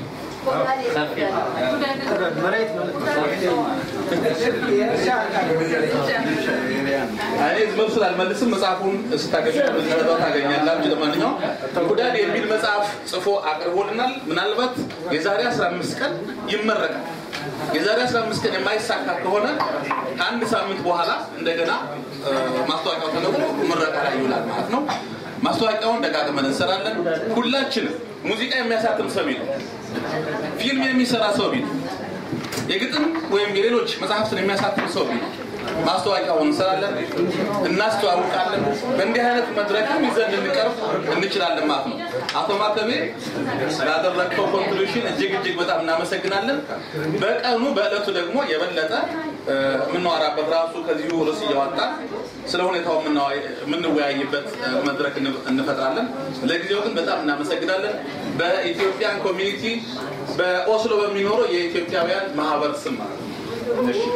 እኔ ዝም ስላልመልስም መጽሐፉን ስታገኙ በዝነባ ታገኛላችሁ። ለማንኛውም ኩዳድ የሚል መጽሐፍ ጽፎ አቅርቦልናል። ምናልባት የዛሬ 15 ቀን ይመረቃል። የዛሬ 15 ቀን የማይሳካ ከሆነ ከአንድ ሳምንት በኋላ እንደገና እ፣ ማስታወቂያው ተነግሮ ምረቃ ላይ ይውላል ማለት ነው። ማስታወቂያውን ደጋግመን እንሰራለን። ሁላችንም ሙዚቃ የሚያሳትም ሰው ቢኖር፣ ፊልም የሚሰራ ሰው ቢኖር፣ የግጥም ወይም የሌሎች መጽሐፍትን የሚያሳትም ሰው ቢኖር ማስታወቂያውን እንሰራለን፣ እናስተዋውቃለን። በእንዲህ አይነት መድረክም ይዘን ልንቀርብ እንችላለን ማለት ነው። አቶ ማተቤ ስላደረግከው ኮንትሪቢሽን እጅግ እጅግ በጣም እናመሰግናለን። በቀኑ በእለቱ ደግሞ የበለጠ እ፣ የምናወራበት ራሱ ከዚሁ ርዕስ እያወጣን ስለ ሁኔታው የምናወይ- የምንወያይበት እ፣ መድረክ እንፈ- እንፈጥራለን። ለጊዜው ግን በጣም እናመሰግናለን። በኢትዮጵያን ኮሚኒቲ በኦስሎ በሚኖረው የኢትዮጵያውያን ማህበር ስም ማለት ነው። እሺ።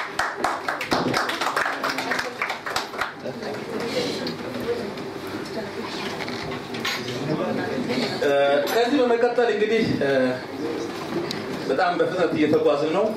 እ፣ ከዚህ በመቀጠል እንግዲህ እ፣ በጣም በፍጥነት እየተጓዝን ነው።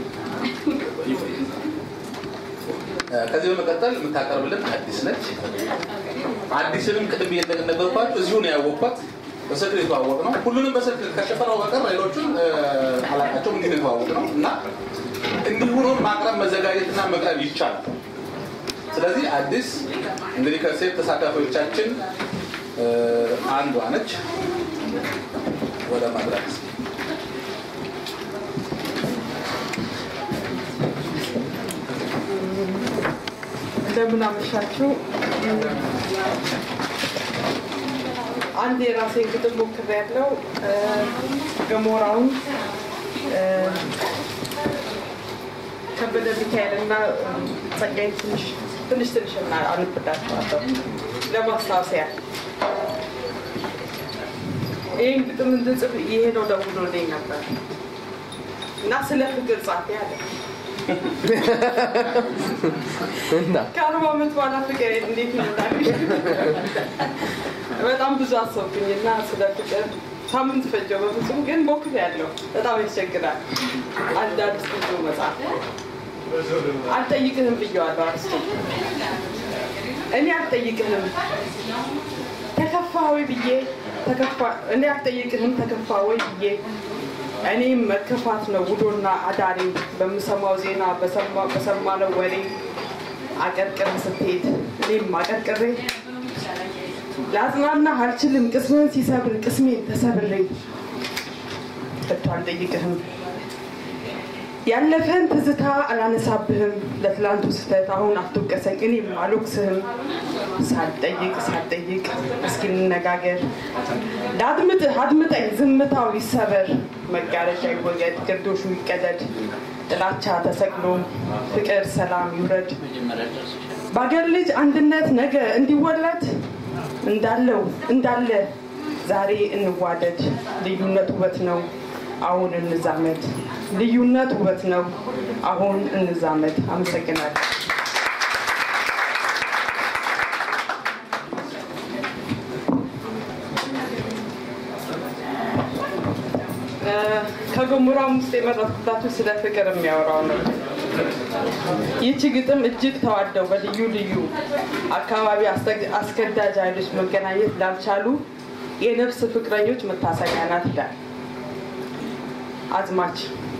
እ፣ ከዚህ በመቀጠል የምታቀርብልን አዲስ ነች። አዲስንም ቅድም እየነገርኳችሁ እዚሁ ነው ያወቅኳት። በስልክ ነው የተዋወቅ ነው። ሁሉንም በስልክ ከሸፈነው በቀር ሌሎቹን እ፣ አላውቃቸውም። እንዲህ ነው የተዋወቅ ነው እና እንዲህ ሆኖ ማቅረብ መዘጋጀትና መቅረብ ይቻላል። ስለዚህ አዲስ እንግዲህ ከሴት ተሳታፊዎቻችን እ፣ አንዷ ነች። ወደ መድረክ እንደምን አመሻችሁ። አንድ የራሴን ግጥም ሞክሬያለሁ። እ፣ ገሞራውን እ፣ ከበደ ሚካኤል እና ጸጋይ ትንሽ ትንሽ ትንሽ እና አልብዳቸዋለሁ ለማስታወሲያ ይህን ግጥም እንድጽፍ ይሄ ነው ደውሎልኝ ነበር እና ስለ ፍቅር ጻፊ አለ እና ከአርባ ዓመት በኋላ ፍቅር እንዴት ይመጣል? በጣም ብዙ አሰብኩኝ እና ስለ ፍቅር ሳምንት ፈጀው። በፍጹም ግን ሞክሬያለሁ። በጣም ያስቸግራል። አንድ አዲስ ብዙ መጽሐፍ አልጠይቅህም ብየዋለሁ። አርስቱ እኔ አልጠይቅህም ተከፋ ወይ ብዬ ተከፋ እኔ አልጠይቅህም ተከፋ ወይ ብዬ እኔም መከፋት ነው ውዶና አዳሬ በምሰማው ዜና በሰማ- በሰማነው ወሬ አቀርቅር ስትሄድ እኔም አቀርቅሬ ለአጽናና አልችልም ቅስምን ሲሰብር ቅስሜን ተሰብሬ ከቶ አልጠይቅህም ያለፈን ትዝታ አላነሳብህም ለትላንቱ ስህተት አሁን አትወቀሰኝ እኔም አልወቅስህም ሳልጠይቅ ሳልጠይቅ እስኪ እንነጋገር ለአድምጥህ አድምጠኝ ዝምታው ይሰበር መጋረጃ ይወገድ ግርዶሹ ይቀደድ ጥላቻ ተሰቅሎ ፍቅር ሰላም ይውረድ በአገር ልጅ አንድነት ነገ እንዲወለድ እንዳለው እንዳለ ዛሬ እንዋደድ ልዩነት ውበት ነው አሁን እንዛመድ። ልዩነት ውበት ነው። አሁን እንዛመድ። አመሰግናለሁ። ከገሞራም ውስጥ የመረጥኩላችሁ ስለ ፍቅር የሚያወራው ነው። ይህች ግጥም እጅግ ተዋደው በልዩ ልዩ አካባቢ አስገዳጅ ኃይሎች መገናኘት ላልቻሉ የነፍስ ፍቅረኞች መታሰቢያ ናት ይላል አዝማች።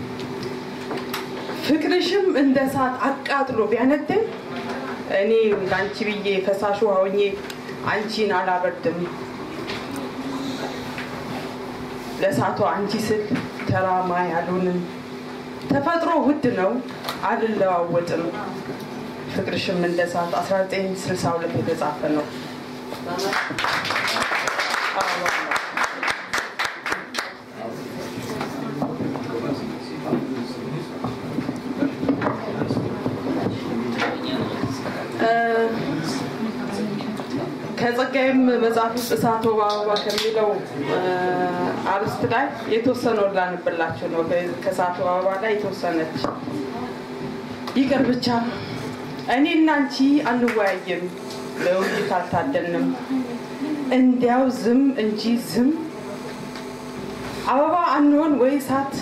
ፍቅርሽም እንደ እሳት አቃጥሎ ቢያነደኝ እኔ ለአንቺ ብዬ ፈሳሹ ሆኜ አንቺን አላበርድም። ለእሳቷ አንቺ ስል ተራማ ያሉንም ተፈጥሮ ውድ ነው አልለዋወጥም። ፍቅርሽም እንደ እሳት 1962 የተጻፈ ነው። ከጸጋይም መጽሐፍ ውስጥ እሳት ወባ አበባ ከሚለው አርስት ላይ የተወሰነው ላንብላችሁ ነው። ከእሳት ወባ አበባ ላይ የተወሰነች ይቅር ብቻ እኔና አንቺ አንወያይም፣ ለውይይት አልታደንም፣ እንዲያው ዝም እንጂ ዝም አበባ አንሆን ወይ እሳት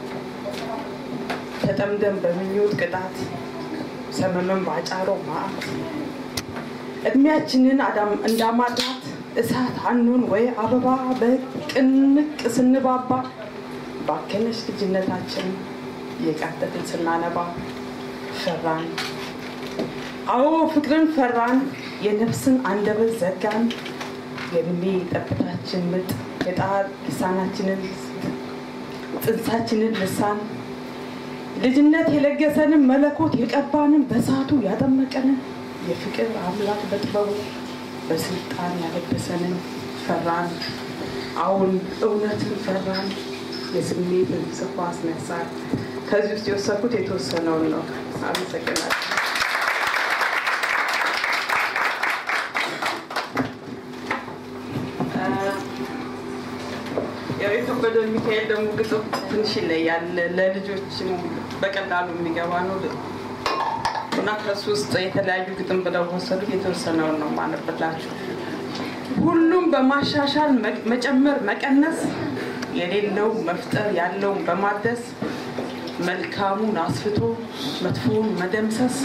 ተጠምደን በምኞት ቅጣት ሰመመን ባጫሮ ማአት እድሜያችንን እንዳማራት እሳት አንሆን ወይ አበባ በቅንቅ ስንባባ ባከነች ልጅነታችን የቃተትን ስናነባ ፈራን። አዎ ፍቅርን ፈራን፣ የነፍስን አንደበት ዘጋን። የእድሜ ጠብታችን ምጥ የጣር ልሳናችንን ጽንሳችንን ልሳን ልጅነት የለገሰንን መለኮት የቀባንን በሳቱ ያጠመቀንን የፍቅር አምላክ በጥበቡ በስልጣን ያለበሰንን ፈራን። አሁን እውነትን ፈራን። የስሜትን ጽፎ አስነሳን። ከዚህ ውስጥ የወሰድኩት የተወሰነውን ነው። አመሰግናለሁ። ያው የከበደ ሚካኤል ደግሞ ግጥም ትንሽ ይለያል። ለልጆችም በቀላሉ የሚገባ ነው እና ከሱ ውስጥ የተለያዩ ግጥም ብለው ወሰዱት። የተወሰነውን ነው ማነብላችሁ። ሁሉም በማሻሻል መጨመር፣ መቀነስ የሌለው መፍጠር ያለውን በማደስ መልካሙን አስፍቶ መጥፎውን መደምሰስ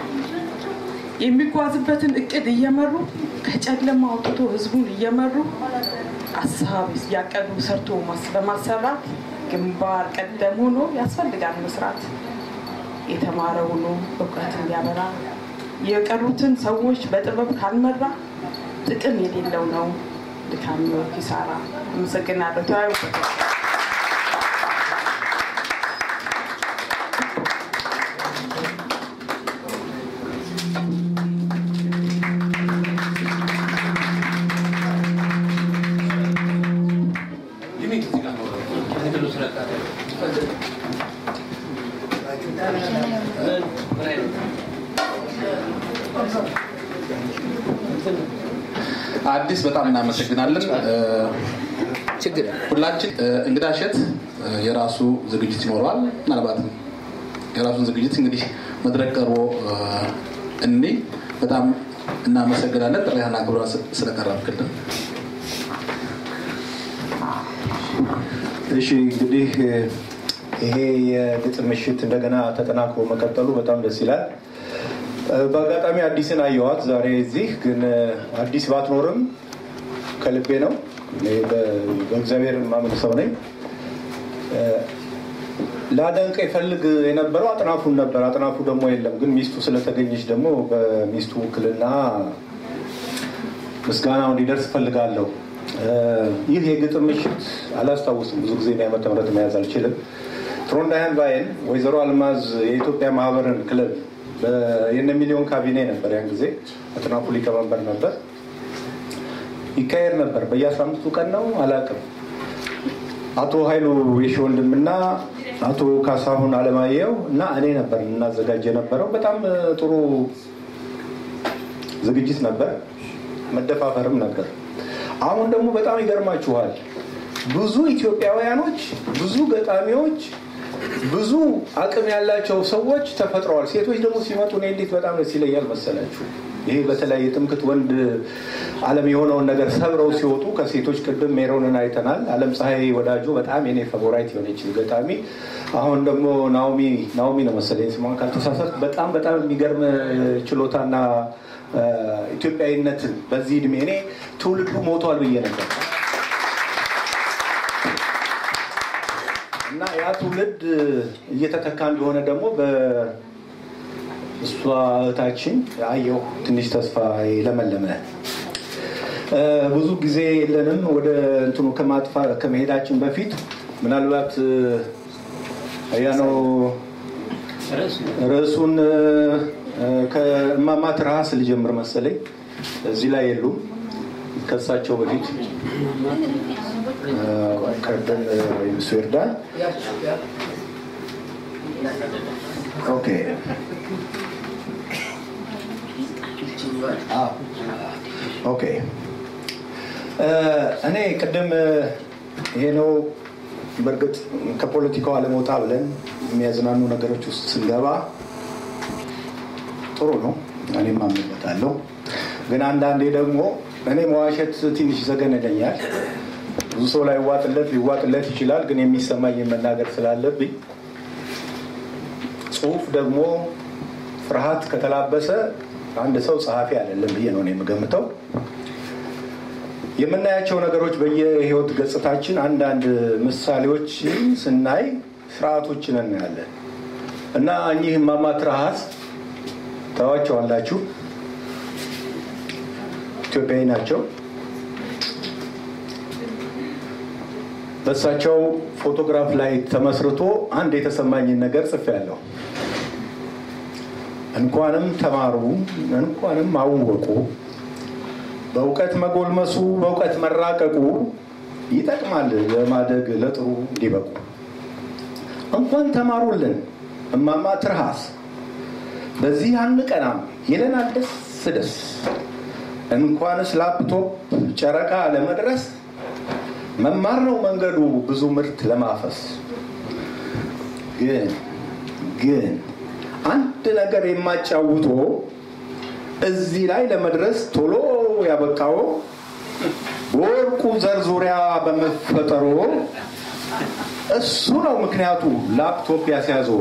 የሚጓዝበትን እቅድ እየመሩ ከጨለማ አውጥቶ ህዝቡን እየመሩ ሀሳብ ያቀዱ ሰርቶ በማሰራት ግንባር ቀደም ሆኖ ያስፈልጋል መስራት። የተማረ ሆኖ እውቀትን ያበራ የቀሩትን ሰዎች በጥበብ ካልመራ ጥቅም የሌለው ነው ድካም ነው ኪሳራ። አመሰግናለሁ። ተወያዩበት። አዲስ በጣም እናመሰግናለን። ሁላችን እንግዳ እሸት የራሱ ዝግጅት ይኖረዋል። ምናልባትም የራሱን ዝግጅት እንግዲህ መድረክ ቀርቦ እኔ በጣም እናመሰግናለን። ጥሪህን አክብራ ስለቀረብክልን። እሺ እንግዲህ ይሄ የግጥም ምሽት እንደገና ተጠናክሮ መቀጠሉ በጣም ደስ ይላል። በአጋጣሚ አዲስን አየዋት ዛሬ እዚህ ግን አዲስ ባትኖርም ከልቤ ነው። እኔ በእግዚአብሔር ማምን ሰው ነኝ። ላደንቅ ይፈልግ የነበረው አጥናፉን ነበር። አጥናፉ ደግሞ የለም። ግን ሚስቱ ስለተገኘች ደግሞ በሚስቱ ውክልና ምስጋናው እንዲደርስ እፈልጋለሁ። ይህ የግጥም ምሽት አላስታውስም። ብዙ ጊዜ ዓመተ ምህረት መያዝ አልችልም። ትሮንዳያን ቫይን ወይዘሮ አልማዝ የኢትዮጵያ ማህበርን ክለብ የነ ሚሊዮን ካቢኔ ነበር። ያን ጊዜ አጥናፉ ሊቀመንበር ነበር። ይካሄድ ነበር በየአስራ አምስቱ ቀን ነው አላውቅም። አቶ ኃይሉ የሺ ወንድምና አቶ ካሳሁን አለማየሁ እና እኔ ነበር እናዘጋጅ የነበረው። በጣም ጥሩ ዝግጅት ነበር፣ መደፋፈርም ነበር። አሁን ደግሞ በጣም ይገርማችኋል። ብዙ ኢትዮጵያውያኖች፣ ብዙ ገጣሚዎች፣ ብዙ አቅም ያላቸው ሰዎች ተፈጥረዋል። ሴቶች ደግሞ ሲመጡ እኔ እንዴት በጣም ደስ ይለኛል መሰላችሁ። ይሄ በተለይ የትምክት ወንድ ዓለም የሆነውን ነገር ሰብረው ሲወጡ ከሴቶች ቅድም ሜሮንን አይተናል። አለም ፀሐይ ወዳጆ በጣም የኔ ፋቮራይት የሆነች ገጣሚ፣ አሁን ደግሞ ናኦሚ ናኦሚ ነው መሰለኝ ስሟን ካልተሳሳት፣ በጣም በጣም የሚገርም ችሎታና ኢትዮጵያዊነትን በዚህ እድሜ እኔ ትውልዱ ሞቷል ብዬ ነበር እና ያ ትውልድ እየተተካ እንደሆነ ደግሞ እሷ እህታችን አየሁ ትንሽ ተስፋ የለመለመ ብዙ ጊዜ የለንም። ወደ እንትኑ ከማጥፋ ከመሄዳችን በፊት ምናልባት ያነው ርዕሱን ከእማማ ትርሃስ ልጀምር መሰለኝ። እዚህ ላይ የሉም። ከሳቸው በፊት ቀደም ወይም እሱ ይርዳል። ኦኬ ኦኬ እኔ ቅድም ይሄ ነው በእርግጥ ከፖለቲካው አለመውጣ ብለን የሚያዝናኑ ነገሮች ውስጥ ስንገባ ጥሩ ነው። እኔም አምንበታለሁ። ግን አንዳንዴ ደግሞ እኔ መዋሸት ትንሽ ይዘገነነኛል። ብዙ ሰው ላይ ዋጥለት ሊዋጥለት ይችላል። ግን የሚሰማኝ መናገር ስላለብኝ ጽሁፍ ደግሞ ፍርሃት ከተላበሰ አንድ ሰው ጸሐፊ አይደለም ብዬ ነው የምገምተው። የምናያቸው ነገሮች በየህይወት ገጽታችን አንዳንድ ምሳሌዎች ስናይ ስርዓቶችን እናያለን እና እኚህ እማማ ትርሃስ ታዋቸዋላችሁ። ኢትዮጵያዊ ናቸው። በእሳቸው ፎቶግራፍ ላይ ተመስርቶ አንድ የተሰማኝን ነገር ጽፌያለሁ። እንኳንም ተማሩ፣ እንኳንም አወቁ፣ በእውቀት መጎልመሱ፣ በእውቀት መራቀቁ ይጠቅማል ለማደግ ለጥሩ እንዲበቁ። እንኳን ተማሩልን እማማ ትርሃስ፣ በዚህ አንቀናም ይለናል ደስ ደስ። እንኳንስ ላፕቶፕ ጨረቃ ለመድረስ መማር ነው መንገዱ ብዙ ምርት ለማፈስ። ግን ግን አንድ ነገር የማጫውቶ እዚህ ላይ ለመድረስ ቶሎ ያበቃው በወርቁ ዘር ዙሪያ በመፈጠሮ እሱ ነው ምክንያቱ ላፕቶፕ ያስያዘው።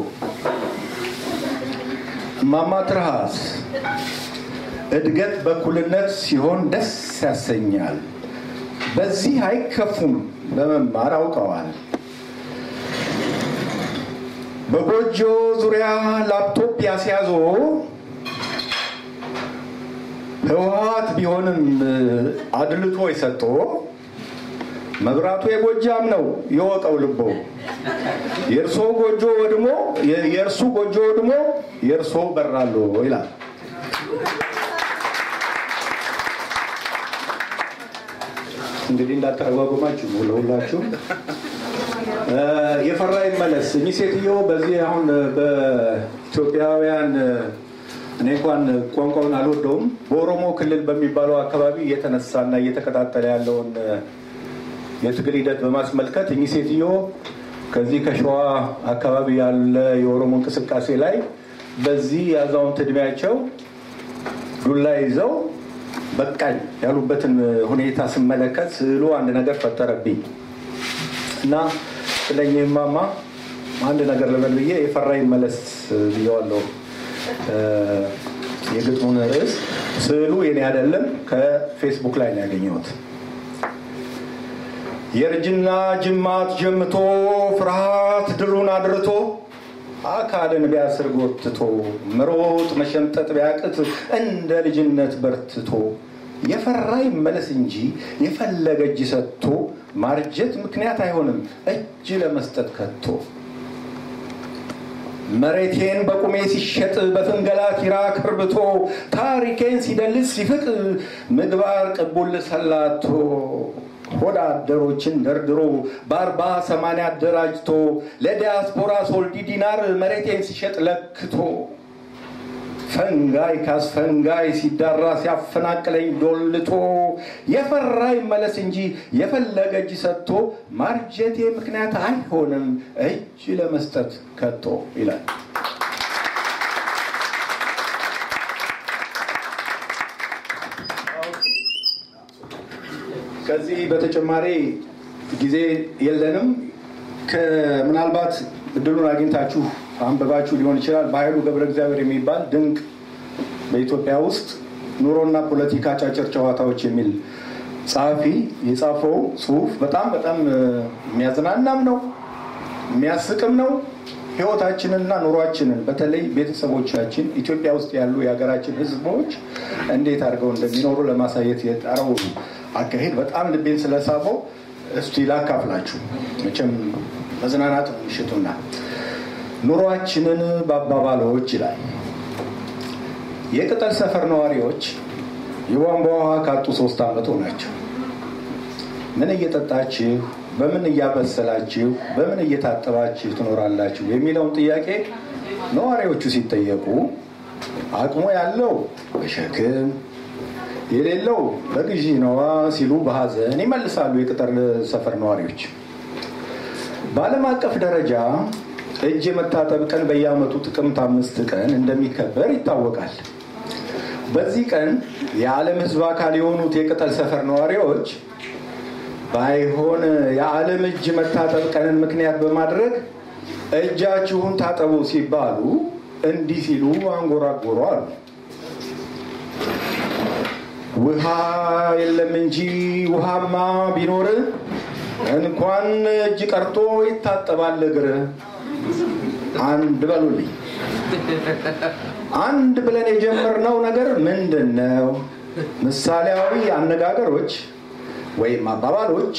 እማማ ትርሃስ እድገት በእኩልነት ሲሆን ደስ ያሰኛል። በዚህ አይከፉም በመማር አውቀዋል። በጎጆ ዙሪያ ላፕቶፕ ያስያዞ ህወሀት ቢሆንም አድልቶ የሰጦ መብራቱ የጎጃም ነው የወቀው ልቦ የእርሶ ጎጆ ወድሞ የእርሱ ጎጆ ወድሞ የእርሶ በራሎ ይላል። እንግዲህ እንዳተረጓጉማችሁ ለሁላችሁ የፈራ ይመለስ። እኚህ ሴትዮ በዚህ አሁን በኢትዮጵያውያን እኔ እንኳን ቋንቋውን አልወደውም። በኦሮሞ ክልል በሚባለው አካባቢ እየተነሳና እየተቀጣጠለ ያለውን የትግል ሂደት በማስመልከት እኚህ ሴትዮ ከዚህ ከሸዋ አካባቢ ያለ የኦሮሞ እንቅስቃሴ ላይ በዚህ የአዛውንት እድሜያቸው ዱላ ይዘው በቃኝ ያሉበትን ሁኔታ ስመለከት ስዕሉ አንድ ነገር ፈጠረብኝ እና ስለኝ ማማ አንድ ነገር ልበል ብዬ የፈራ ይመለስ ብየዋለሁ። የግጥሙን ርዕስ ስዕሉ የኔ አይደለም፣ ከፌስቡክ ላይ ነው ያገኘሁት። የእርጅና ጅማት ጀምቶ ፍርሃት ድሩን አድርቶ አካልን ቢያስር ጎትቶ መሮጥ መሸምጠጥ ቢያቅት እንደ ልጅነት በርትቶ የፈራ ይመለስ እንጂ የፈለገ እጅ ሰጥቶ ማርጀት ምክንያት አይሆንም እጅ ለመስጠት ከቶ። መሬቴን በቁሜ ሲሸጥ በፍንገላ ኪራ ክርብቶ ታሪኬን ሲደልስ ሲፍቅ ምግባር ቅቡል ሰላቶ ሆዳ አደሮችን ደርድሮ በአርባ ሰማንያ አደራጅቶ ለዲያስፖራ ሶልዲ ዲናር መሬቴን ሲሸጥ ለክቶ ፈንጋይ ካስፈንጋይ ሲዳራ ሲያፈናቅለኝ ዶልቶ የፈራ ይመለስ እንጂ የፈለገ እጅ ሰጥቶ ማርጀቴ ምክንያት አይሆንም እጅ ለመስጠት ከቶ ይላል። ከዚህ በተጨማሪ ጊዜ የለንም። ምናልባት እድሉን አግኝታችሁ አንብባችሁ ሊሆን ይችላል። በኃይሉ ገብረ እግዚአብሔር የሚባል ድንቅ በኢትዮጵያ ውስጥ ኑሮና ፖለቲካ አጫጭር ጨዋታዎች የሚል ጸሐፊ የጻፈው ጽሁፍ በጣም በጣም የሚያዝናናም ነው የሚያስቅም ነው። ህይወታችንንና ኑሯችንን በተለይ ቤተሰቦቻችን ኢትዮጵያ ውስጥ ያሉ የሀገራችን ህዝቦች እንዴት አድርገው እንደሚኖሩ ለማሳየት የጣረው አካሄድ በጣም ልቤን ስለሳበው እስቲ ላካፍላችሁ። መቼም መዝናናት ነው ምሽቱና ኑሯችንን በአባባሎች ይላል። የቅጠል ሰፈር ነዋሪዎች የቧንቧ ውሃ ካጡ ሶስት ዓመት ሆናቸው። ምን እየጠጣችሁ፣ በምን እያበሰላችሁ፣ በምን እየታጠባችሁ ትኖራላችሁ የሚለውን ጥያቄ ነዋሪዎቹ ሲጠየቁ አቅሙ ያለው በሸክም የሌለው በግዢ ነዋ ሲሉ በሀዘን ይመልሳሉ የቅጠር ሰፈር ነዋሪዎች። በዓለም አቀፍ ደረጃ እጅ የመታጠብ ቀን በየዓመቱ ጥቅምት አምስት ቀን እንደሚከበር ይታወቃል። በዚህ ቀን የዓለም ሕዝብ አካል የሆኑት የቅጠል ሰፈር ነዋሪዎች ባይሆን የዓለም እጅ መታጠብ ቀንን ምክንያት በማድረግ እጃችሁን ታጠቡ ሲባሉ እንዲህ ሲሉ አንጎራጎሩ አሉ። ውሃ የለም እንጂ ውሃማ ቢኖር እንኳን እጅ ቀርቶ ይታጠባል እግር። አንድ በሉልኝ። አንድ ብለን የጀመርነው ነገር ምንድን ነው? ምሳሌያዊ አነጋገሮች ወይም አባባሎች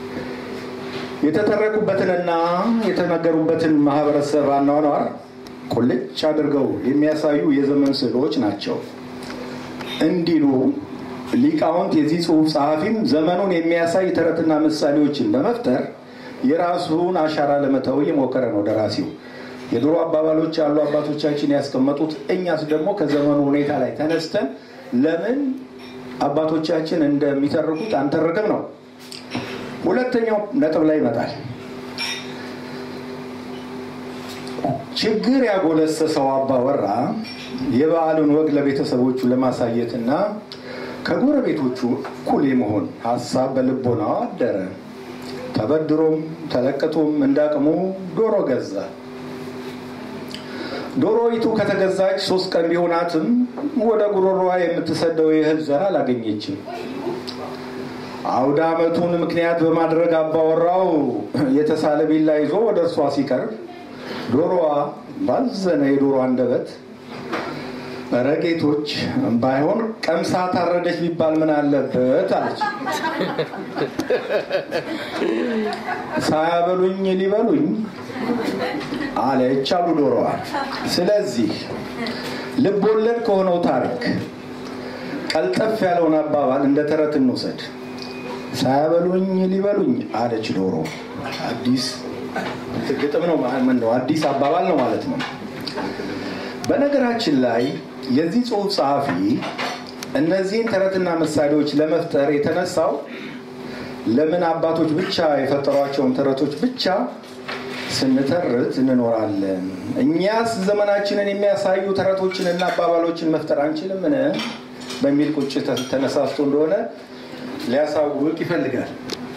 የተተረኩበትንና የተነገሩበትን ማህበረሰብ አኗኗር ቁልጭ አድርገው የሚያሳዩ የዘመን ስዕሎች ናቸው እንዲሉ ሊቃውንት የዚህ ጽሁፍ ጸሐፊም ዘመኑን የሚያሳይ ተረትና ምሳሌዎችን በመፍጠር የራሱን አሻራ ለመተው እየሞከረ ነው ደራሲው። የድሮ አባባሎች ያሉ አባቶቻችን ያስቀመጡት፣ እኛስ ደግሞ ከዘመኑ ሁኔታ ላይ ተነስተን ለምን አባቶቻችን እንደሚተርኩት አንተርክም ነው። ሁለተኛው ነጥብ ላይ ይመጣል። ችግር ያጎለሰሰው አባወራ የበዓሉን ወግ ለቤተሰቦቹ ለማሳየትና ከጎረቤቶቹ እኩል የመሆን ሀሳብ በልቦናው አደረ። ተበድሮም ተለቅቶም እንዳቅሙ ዶሮ ገዛ። ዶሮይቱ ከተገዛች ሶስት ቀን ቢሆናትም ወደ ጉሮሮዋ የምትሰደው የእህል ዘር አላገኘችም። አውደ ዓመቱን ምክንያት በማድረግ አባወራው የተሳለ ቢላ ይዞ ወደ እርሷ ሲቀርብ ዶሮዋ ባዘነ የዶሮ አንደበት ኧረ ጌቶች ባይሆን ቀምሳ ታረደች ቢባል ምን አለበት አለች። ሳያበሉኝ ሊበሉኝ አለች አሉ ዶሮዋ። ስለዚህ ልብ ወለድ ከሆነው ታሪክ ቀልጠፍ ያለውን አባባል እንደ ተረት እንውሰድ። ሳያበሉኝ ሊበሉኝ አለች ዶሮ። አዲስ ግጥም ነው፣ ነው አዲስ አባባል ነው ማለት ነው። በነገራችን ላይ የዚህ ጽሁፍ ጸሐፊ እነዚህን ተረትና ምሳሌዎች ለመፍጠር የተነሳው ለምን አባቶች ብቻ የፈጠሯቸውን ተረቶች ብቻ ስንተርት እንኖራለን? እኛስ ዘመናችንን የሚያሳዩ ተረቶችንና አባባሎችን መፍጠር አንችልምን? በሚል ቁጭት ተነሳስቶ እንደሆነ ሊያሳውቅ ይፈልጋል።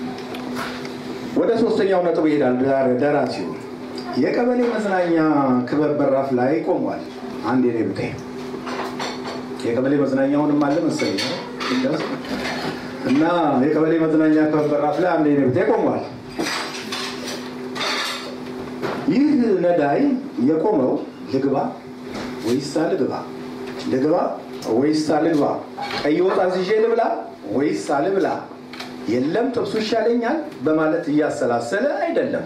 ወደ ሶስተኛው ነጥብ ይሄዳል ደራሲው። የቀበሌ መዝናኛ ክበብ በራፍ ላይ ቆሟል። አንድ የኔ ብጤ የቀበሌ መዝናኛውንም አለ መሰለኝ እና የቀበሌ መዝናኛ ክበብ በራፍ ላይ አንድ የኔ ብጤ ቆሟል። ይህ ነዳይ የቆመው ልግባ ወይስ አልግባ፣ ልግባ ወይስ አልግባ፣ ቀይ ወጥ አዝዤ ልብላ ወይስ አልብላ፣ የለም ጥብሱ ይሻለኛል በማለት እያሰላሰለ አይደለም።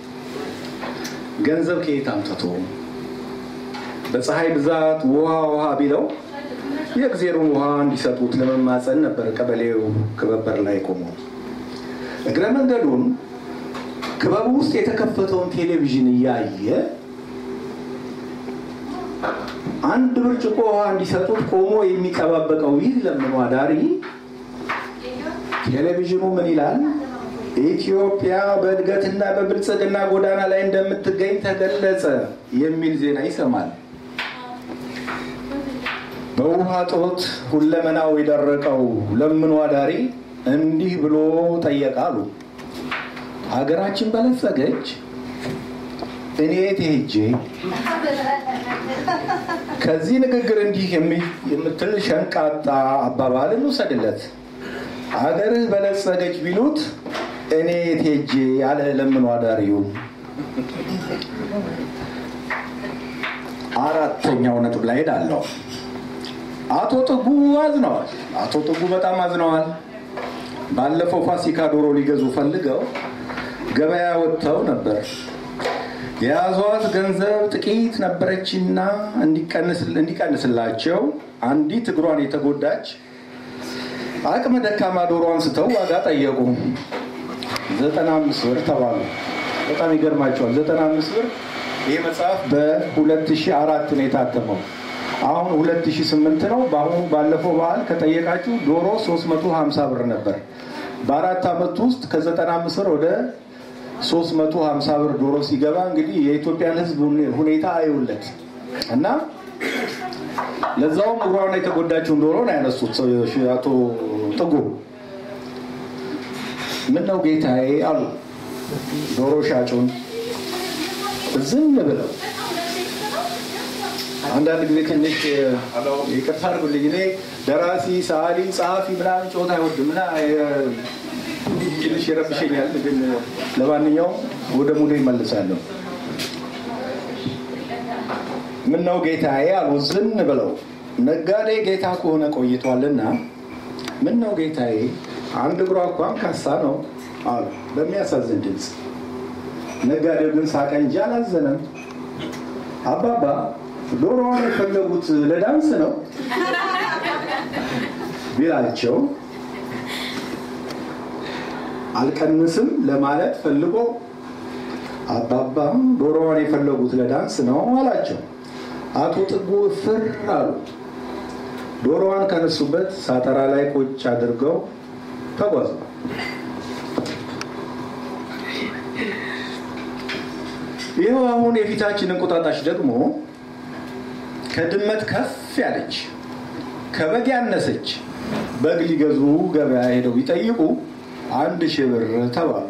ገንዘብ ከየት አምጥቶ በፀሐይ ብዛት ውሃ ውሃ ቢለው የእግዜሩን ውሃ እንዲሰጡት ለመማፀን ነበር ቀበሌው ክበበር ላይ ቆመው። እግረ መንገዱን ክበቡ ውስጥ የተከፈተውን ቴሌቪዥን እያየ አንድ ብርጭቆ ውሃ እንዲሰጡት ቆሞ የሚቀባበቀው ይህ ለምኖ አዳሪ ቴሌቪዥኑ ምን ይላል? ኢትዮጵያ በእድገትና በብልጽግና ጎዳና ላይ እንደምትገኝ ተገለጸ የሚል ዜና ይሰማል። በውሃ ጦት ሁለመናው የደረቀው ለምኖ አዳሪ እንዲህ ብሎ ጠየቃሉ። ሀገራችን በለጸገች፣ እኔ የት ሄጄ? ከዚህ ንግግር እንዲህ የምትል ሸንቃጣ አባባል እንውሰድለት። አገርህ በለጸገች ቢሉት እኔ የት ሄጄ ያለ ለምኖ አዳሪው። አራተኛው ነጥብ ላይ ሄዳለሁ። አቶ ጥጉ አዝነዋል። አቶ ጥጉ በጣም አዝነዋል። ባለፈው ፋሲካ ዶሮ ሊገዙ ፈልገው ገበያ ወጥተው ነበር። የያዟት ገንዘብ ጥቂት ነበረችና እንዲቀንስላቸው አንዲት እግሯን የተጎዳች አቅመ ደካማ ዶሮ አንስተው ዋጋ ጠየቁ። ዘጠና አምስት ብር ተባሉ። በጣም ይገርማቸዋል። ዘጠና አምስት ብር ይህ መጽሐፍ በ2004 ነው የታተመው። አሁን 2008 ነው። በአሁኑ ባለፈው በዓል ከጠየቃችሁ ዶሮ 350 ብር ነበር። በአራት ዓመት ውስጥ ከ95 ብር ወደ 350 ብር ዶሮ ሲገባ እንግዲህ የኢትዮጵያን ሕዝብ ሁኔታ አይውለት እና ለዛውም እግሯን የተጎዳችውን ዶሮ ነው ያነሱት አቶ ጥጉ። ምን ነው ጌታዬ አሉ ዶሮ ሻጩን ዝም ብለው አንዳንድ ጊዜ ትንሽ ይቅርታ አድርጉልኝ። እኔ ደራሲ፣ ሰዓሊ፣ ጸሐፊ ምናምን ጨዋታ አይወድም እና ትንሽ ይረብሸኛል። ግን ለማንኛውም ወደ ሙሉ ይመልሳለሁ። ምን ነው ጌታዬ አሉ ዝም ብለው። ነጋዴ ጌታ ከሆነ ቆይቷልና ምን ነው ጌታዬ አንድ እግሯ እንኳን ካሳ ነው አሉ በሚያሳዝን ድምፅ። ነጋዴው ግን ሳቀ እንጂ አላዘነም። አባባ ዶሮዋን የፈለጉት ለዳንስ ነው ቢላቸው አልቀንስም ለማለት ፈልጎ አባባም ዶሮዋን የፈለጉት ለዳንስ ነው አላቸው። አቶ ጥጉ ፍር አሉ። ዶሮዋን ከነሱበት ሳጠራ ላይ ቁጭ አድርገው ተጓዙ። ይኸው አሁን የፊታችን እንቁጣጣሽ ደግሞ ከድመት ከፍ ያለች ከበግ ያነሰች በግ ሊገዙ ገበያ ሄደው ቢጠይቁ አንድ ሺህ ብር ተባሉ።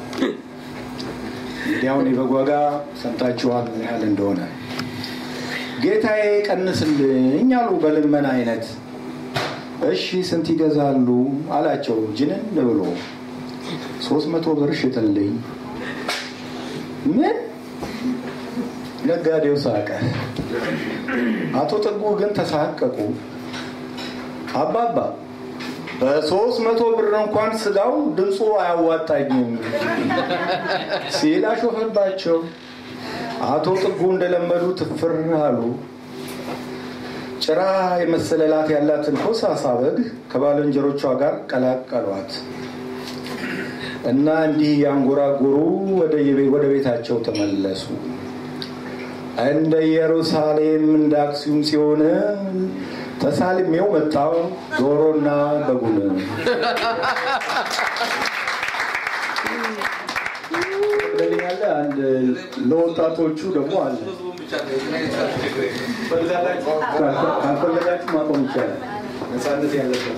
እንግዲህ አሁን የበግ ዋጋ ሰምታችኋል ምን ያህል እንደሆነ። ጌታዬ ቀንስልኝ አሉ በልመና አይነት። እሺ ስንት ይገዛሉ አላቸው ጅንን ብሎ። ሶስት መቶ ብር ሽጥልኝ። ምን? ነጋዴው ሳቀ። አቶ ጥጉ ግን ተሳቀቁ። አባባ በሶስት መቶ ብር እንኳን ስጋው ድምፁ አያዋጣኝም ሲል አሾፈባቸው። አቶ ጥጉ እንደለመዱ ትፍር አሉ። ጭራ የመሰለላት ያላትን ኮሳሳ በግ ከባልንጀሮቿ ጋር ቀላቀሏት እና እንዲህ ያንጎራጎሩ ወደ ቤታቸው ተመለሱ። እንደ ኢየሩሳሌም እንደ አክሱም ሲሆን ተሳልሜው መጣው ዶሮና በጉን። ያለ አንድ ለወጣቶቹ ደግሞ አለ። ካልፈለጋችሁ ማቆም ይቻላል። ነፃነት ያለበት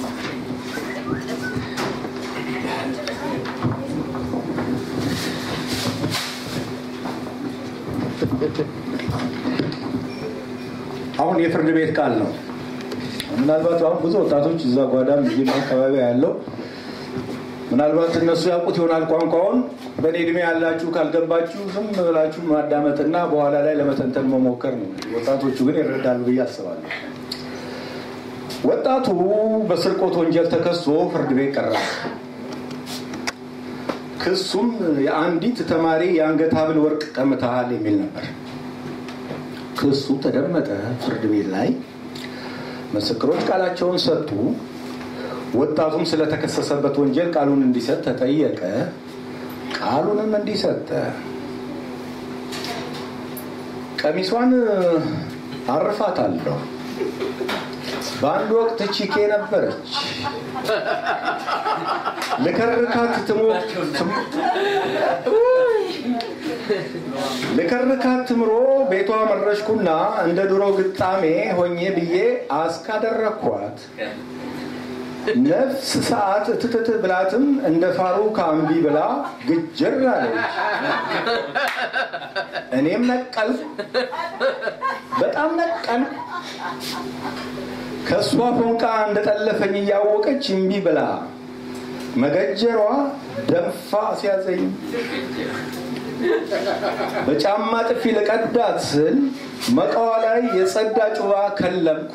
አሁን የፍርድ ቤት ቃል ነው። ምናልባት አሁን ብዙ ወጣቶች እዛ ጓዳም እዚህም አካባቢ ያለው ምናልባት እነሱ ያውቁት ይሆናል ቋንቋውን። በእኔ እድሜ ያላችሁ ካልገባችሁ ዝም ብላችሁ ማዳመጥና በኋላ ላይ ለመተንተን መሞከር ነው። ወጣቶቹ ግን ይረዳሉ ብዬ አስባለሁ። ወጣቱ በስርቆት ወንጀል ተከሶ ፍርድ ቤት ቀረበ። ክሱም የአንዲት ተማሪ የአንገት ሐብል ወርቅ ቀምተሃል የሚል ነበር። ክሱ ተደመጠ ፍርድ ቤት ላይ ምስክሮች ቃላቸውን ሰጡ። ወጣቱም ስለተከሰሰበት ወንጀል ቃሉን እንዲሰጥ ተጠየቀ። ቃሉንም እንዲሰጠ ቀሚሷን አርፋታለሁ። በአንድ ወቅት ቺኬ ነበረች። ልከርካት ትሞ- ትም- ልከርካት ትምሮ ቤቷ መረሽኩና እንደ ድሮ ግጣሜ ሆኜ ብዬ አስካደረኳት። ነፍስ ሰዓት እትትት ብላትም እንደ ፋሩክ አምቢ ብላ ግጅር አለች። እኔም ነቀል በጣም ነቀል ከእሷ ፎንቃ እንደጠለፈኝ እያወቀች እምቢ ብላ መገጀሯ ደንፋ ሲያዘኝ በጫማ ጥፊ ልቀዳት ስል መቃዋ ላይ የጸዳ ጩባ ከለምኩ።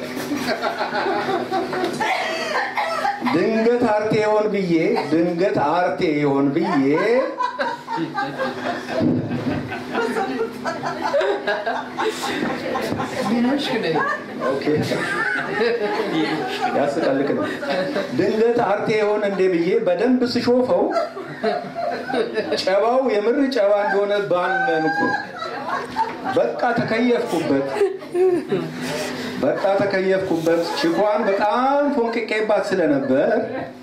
ድንገት አርቴ ይሆን ብዬ ድንገት አርቴ ይሆን ብዬ ኦኬ፣ ያስቀልቅ ነው። ድንገት አርቴ ይሆን እንዴ ብዬ በደንብ ስሾፈው ጨባው የምር ጨባ እንደሆነ ባነንኩ። በቃ ተከየፍኩበት። በቃ ተከየፍኩበት። ቺኳን በጣም ፎንቅቄባት ስለነበር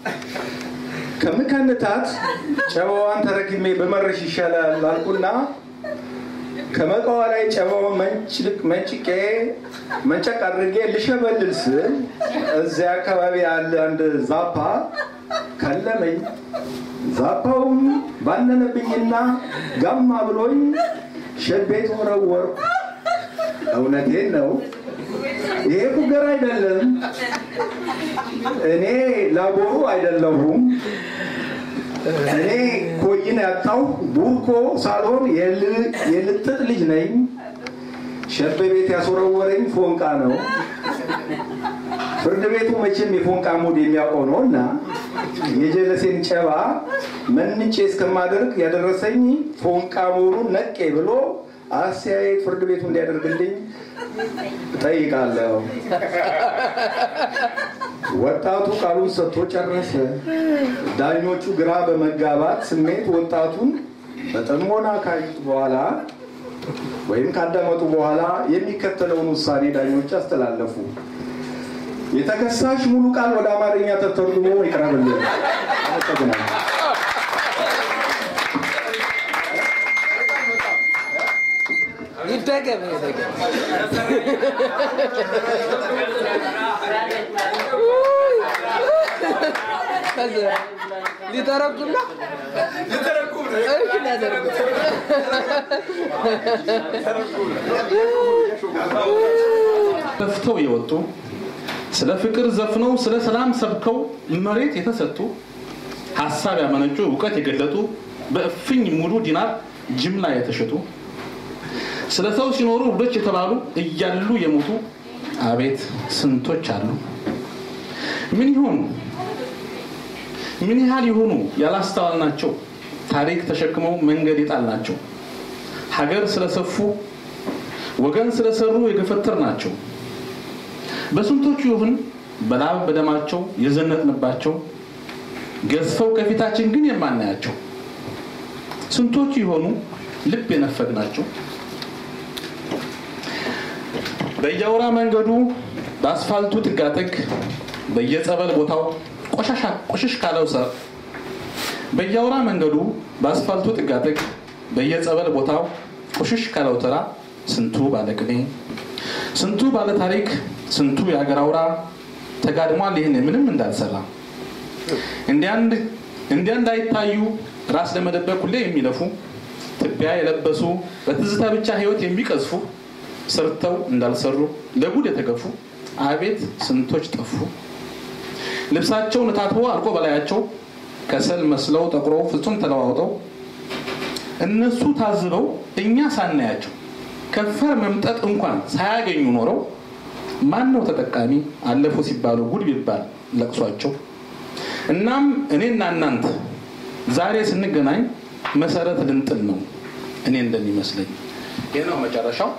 ከምከንታት ጨባዋን ተረክሜ በመረሽ ይሻላል አልኩና ከመቃዋ ላይ ጨባውን መንጭቄ መንጨቅ አድርጌ ልሸበልል ስል እዚያ አካባቢ ያለ አንድ ዛፓ ከለመኝ። ዛፓውም ባነነብኝና ጋማ ብሎኝ ሸቤት ወረወርኩ። እውነቴን ነው። ይሄ ፉገር አይደለም። እኔ ላቦሩ አይደለሁም። እኔ ኮይን ያጣው ቡርኮ ሳልሆን የልጥጥ ልጅ ነኝ። ሸቤ ቤት ያስወረወረኝ ፎንቃ ነው። ፍርድ ቤቱ መቼም የፎንቃ ሙድ የሚያውቀው ነው እና የጀለሴን ጨባ መንጬ እስከማደርግ ያደረሰኝ ፎንቃ መሆኑን ነቄ ብሎ አስተያየት ፍርድ ቤቱ እንዲያደርግልኝ እጠይቃለሁ። ወጣቱ ቃሉን ሰጥቶ ጨረሰ። ዳኞቹ ግራ በመጋባት ስሜት ወጣቱን በጥሞና ካዩት በኋላ ወይም ካዳመጡ በኋላ የሚከተለውን ውሳኔ ዳኞች አስተላለፉ። የተከሳሽ ሙሉ ቃል ወደ አማርኛ ተተርጉሞ ይቅረብልን። አመሰግናለሁ። ይደገም ይደገም። ሊተረጉም ነው እሺ፣ ሊያደርጉ ለፍተው የወጡ ስለ ፍቅር ዘፍነው ስለ ሰላም ሰብከው መሬት የተሰጡ ሀሳብ ያመነጩ እውቀት የገለጡ በእፍኝ ሙሉ ዲናር ጅምላ የተሸጡ ስለ ሰው ሲኖሩ ውዶች የተባሉ እያሉ የሞቱ አቤት ስንቶች አሉ። ምን ይሆኑ ምን ያህል የሆኑ ያላስተዋልናቸው ታሪክ ተሸክመው መንገድ የጣልናቸው ሀገር ስለሰፉ ወገን ስለሰሩ የገፈተር ናቸው። በስንቶቹ ይሁን በላብ በደማቸው የዘነጥንባቸው ገዝፈው ከፊታችን ግን የማናያቸው ስንቶቹ የሆኑ ልብ የነፈግናቸው በየአውራ መንገዱ በአስፋልቱ ጥጋጥግ በየጸበል ቦታው ቆሻሻ ቆሽሽ ካለው ሰር በየአውራ መንገዱ በአስፋልቱ ጥጋጥግ በየጸበል ቦታው ቆሽሽ ካለው ተራ ስንቱ ባለቅኔ ስንቱ ባለ ታሪክ ስንቱ የአገር አውራ ተጋድሟል ይህን ምንም እንዳልሰራ እንዲያ እንዳይታዩ ራስ ለመደበቅ ሁሌ የሚለፉ ትቢያ የለበሱ በትዝታ ብቻ ህይወት የሚቀዝፉ ሰርተው እንዳልሰሩ ለጉድ የተገፉ አቤት ስንቶች ጠፉ። ልብሳቸውን ታጥቦ አልቆ በላያቸው ከሰል መስለው ጠቁረው ፍጹም ተለዋውጠው እነሱ ታዝበው እኛ ሳናያቸው ከንፈር መምጠጥ እንኳን ሳያገኙ ኖረው ማን ነው ተጠቃሚ አለፉ ሲባሉ ጉድ ቢባል ለቅሷቸው። እናም እኔና እናንተ ዛሬ ስንገናኝ መሰረት ልንጥል ነው እኔ እንደሚመስለኝ። ይህ ነው መጨረሻው።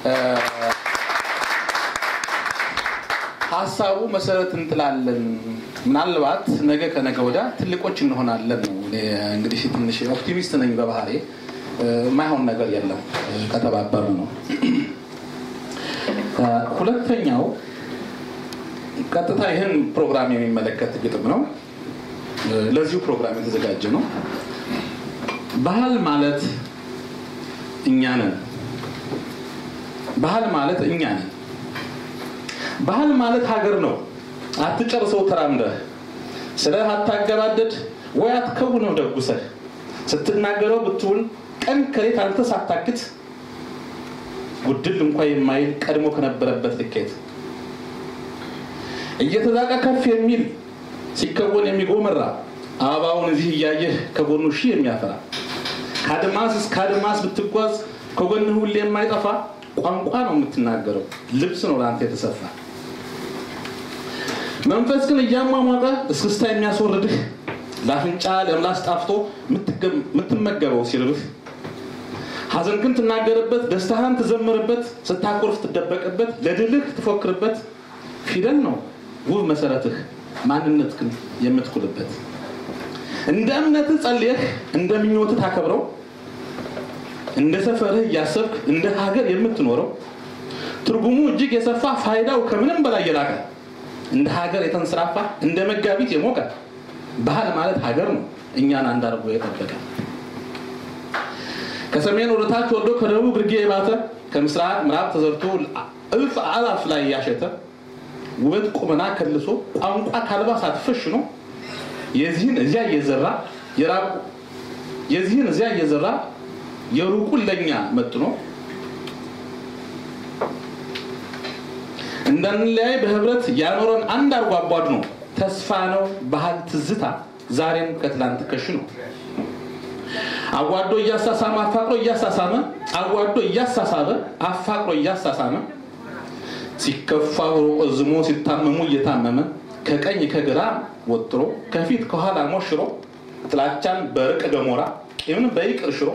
ሀሳቡ መሰረት እንጥላለን፣ ምናልባት ነገ ከነገ ወዲያ ትልቆች እንሆናለን ነው። እኔ እንግዲህ ትንሽ ኦፕቲሚስት ነኝ በባህሬ። የማይሆን ነገር የለም ከተባበሩ ነው። ሁለተኛው ቀጥታ ይህን ፕሮግራም የሚመለከት ግጥም ነው። ለዚሁ ፕሮግራም የተዘጋጀ ነው። ባህል ማለት እኛ ነን። ባህል ማለት እኛ ነን። ባህል ማለት ሀገር ነው። አትጨርሰው ተራምደህ ስለ አታገባደድ ወይ አትከውነው ደጉሰህ ስትናገረው ብትውል ቀን ከሌት አንተ ሳታክት ጉድል እንኳ የማይል ቀድሞ ከነበረበት ልኬት እየተዛቀ ከፍ የሚል ሲከወን የሚጎመራ አበባውን እዚህ እያየህ ከጎኑ ሺህ የሚያፈራ ከአድማስ እስከ አድማስ ብትጓዝ ከጎንህ ሁሌ የማይጠፋ ቋንቋ ነው የምትናገረው፣ ልብስ ነው ለአንተ የተሰፋ መንፈስ ግን እያሟሟቀ እስክስታ የሚያስወርድህ ለአፍንጫ ለምላስ ጣፍቶ የምትመገበው ሲርብህ ሐዘን ግን ትናገርበት፣ ደስታህን ትዘምርበት፣ ስታኮርፍ ትደበቅበት፣ ለድልህ ትፎክርበት ፊደል ነው ውብ መሰረትህ ማንነት ግን የምትኩልበት እንደ እምነትህ ጸልየህ እንደ ምኞትህ ታከብረው እንደ ሰፈርህ እያሰብክ እንደ ሀገር የምትኖረው ትርጉሙ እጅግ የሰፋ ፋይዳው ከምንም በላይ የላቀ እንደ ሀገር የተንሰራፋ እንደ መጋቢት የሞቀ ባህል ማለት ሀገር ነው እኛን አንድ አድርጎ የጠበቀ ከሰሜን ወደ ታች ወርዶ ከደቡብ ግርጌ የባተ ከምስራቅ ምዕራብ ተዘርቶ እልፍ አላፍ ላይ ያሸተ ውበት ቁመና ከልሶ ቋንቋ ከአልባሳት ፈሽኖ የዚህን እዚያ እየዘራ የራቁ የዚህን እዚያ እየዘራ የሩቁን ለኛ መጥኖ እንዳንለያይ በህብረት ያኖረን አንድ አርጎ አቧድ ነው ተስፋ ነው ባህል ትዝታ ዛሬም ከትላንት ከሽ ነው አዋዶ እያሳሳመ አፋቅሮ እያሳሳመ አዋዶ እያሳሳበ አፋቅሮ እያሳሳመ ሲከፋ ቆዝሞ ሲታመሙ እየታመመ ከቀኝ ከግራ ወጥሮ ከፊት ከኋላ ሞሽሮ ጥላቻን በርቅ ገሞራ ቂምን በይቅር ሽሮ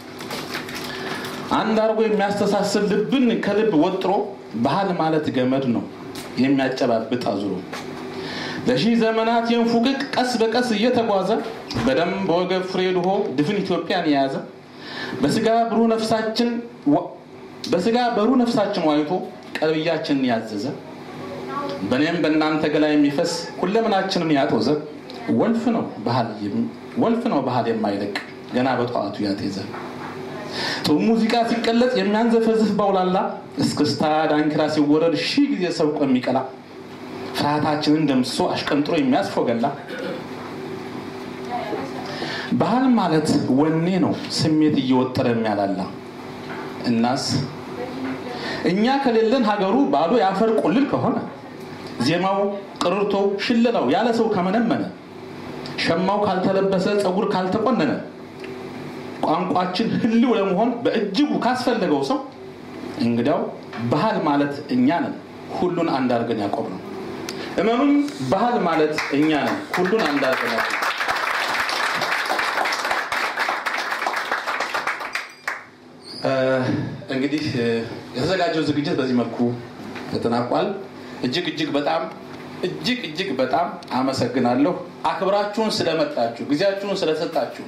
አንድ አርጎ የሚያስተሳስብ ልብን ከልብ ወጥሮ ባህል ማለት ገመድ ነው የሚያጨባብጥ አዙሮ ለሺህ ዘመናት የንፉቅቅ ቀስ በቀስ እየተጓዘ በደም በወገብ ፍሬ ድሆ ድፍን ኢትዮጵያን የያዘ በስጋ ብሩህ ነፍሳችን በስጋ በሩህ ነፍሳችን ዋይቶ ቀልብያችንን ያዘዘ በእኔም በእናንተ ገላ የሚፈስ ሁለምናችንን ያጦዘ ወልፍ ነው ባህል ወልፍ ነው ባህል የማይለቅ ገና በጠዋቱ ያጤዘ ጥሩ ሙዚቃ ሲቀለጥ የሚያንዘፈዝፍ በውላላ እስክስታ ዳንኪራ ሲወረድ ሺህ ጊዜ ሰብቆ የሚቀላ ፍርሃታችንን ደምስሶ አሽቀንጥሮ የሚያስፎገላ ባህል ማለት ወኔ ነው ስሜት እየወጠረ የሚያላላ እናስ እኛ ከሌለን ሀገሩ ባዶ ያፈር ቁልል ከሆነ ዜማው ቅርርቶው ሽለላው ያለ ሰው ከመነመነ ሸማው ካልተለበሰ ፀጉር ካልተቆነነ ቋንቋችን ህልው ለመሆን በእጅጉ ካስፈለገው ሰው እንግዲያው ባህል ማለት እኛ ነን ሁሉን አንድ አድርገን ያቆም ነው እመኑም ባህል ማለት እኛ ነን ሁሉን አንድ አድርገን ያቆም እንግዲህ የተዘጋጀው ዝግጅት በዚህ መልኩ ተጠናቋል እጅግ እጅግ በጣም እጅግ እጅግ በጣም አመሰግናለሁ አክብራችሁን ስለመጣችሁ ጊዜያችሁን ስለሰጣችሁ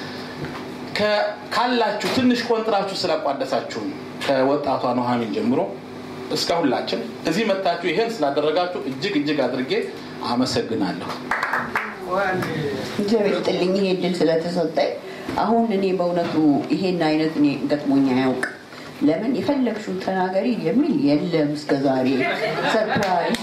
ካላችሁ ትንሽ ቆንጥራችሁ ስላቋደሳችሁን ከወጣቷ ኑሐሚን ጀምሮ እስከ ሁላችን እዚህ መጣችሁ ይሄን ስላደረጋችሁ እጅግ እጅግ አድርጌ አመሰግናለሁ እግዚአብሔር ይስጥልኝ ይሄ እድል ስለተሰጠኝ አሁን እኔ በእውነቱ ይሄን አይነት እኔ ገጥሞኝ አያውቅ ለምን የፈለግሽውን ተናገሪ የሚል የለም እስከ ዛሬ ሰርፕራይዝ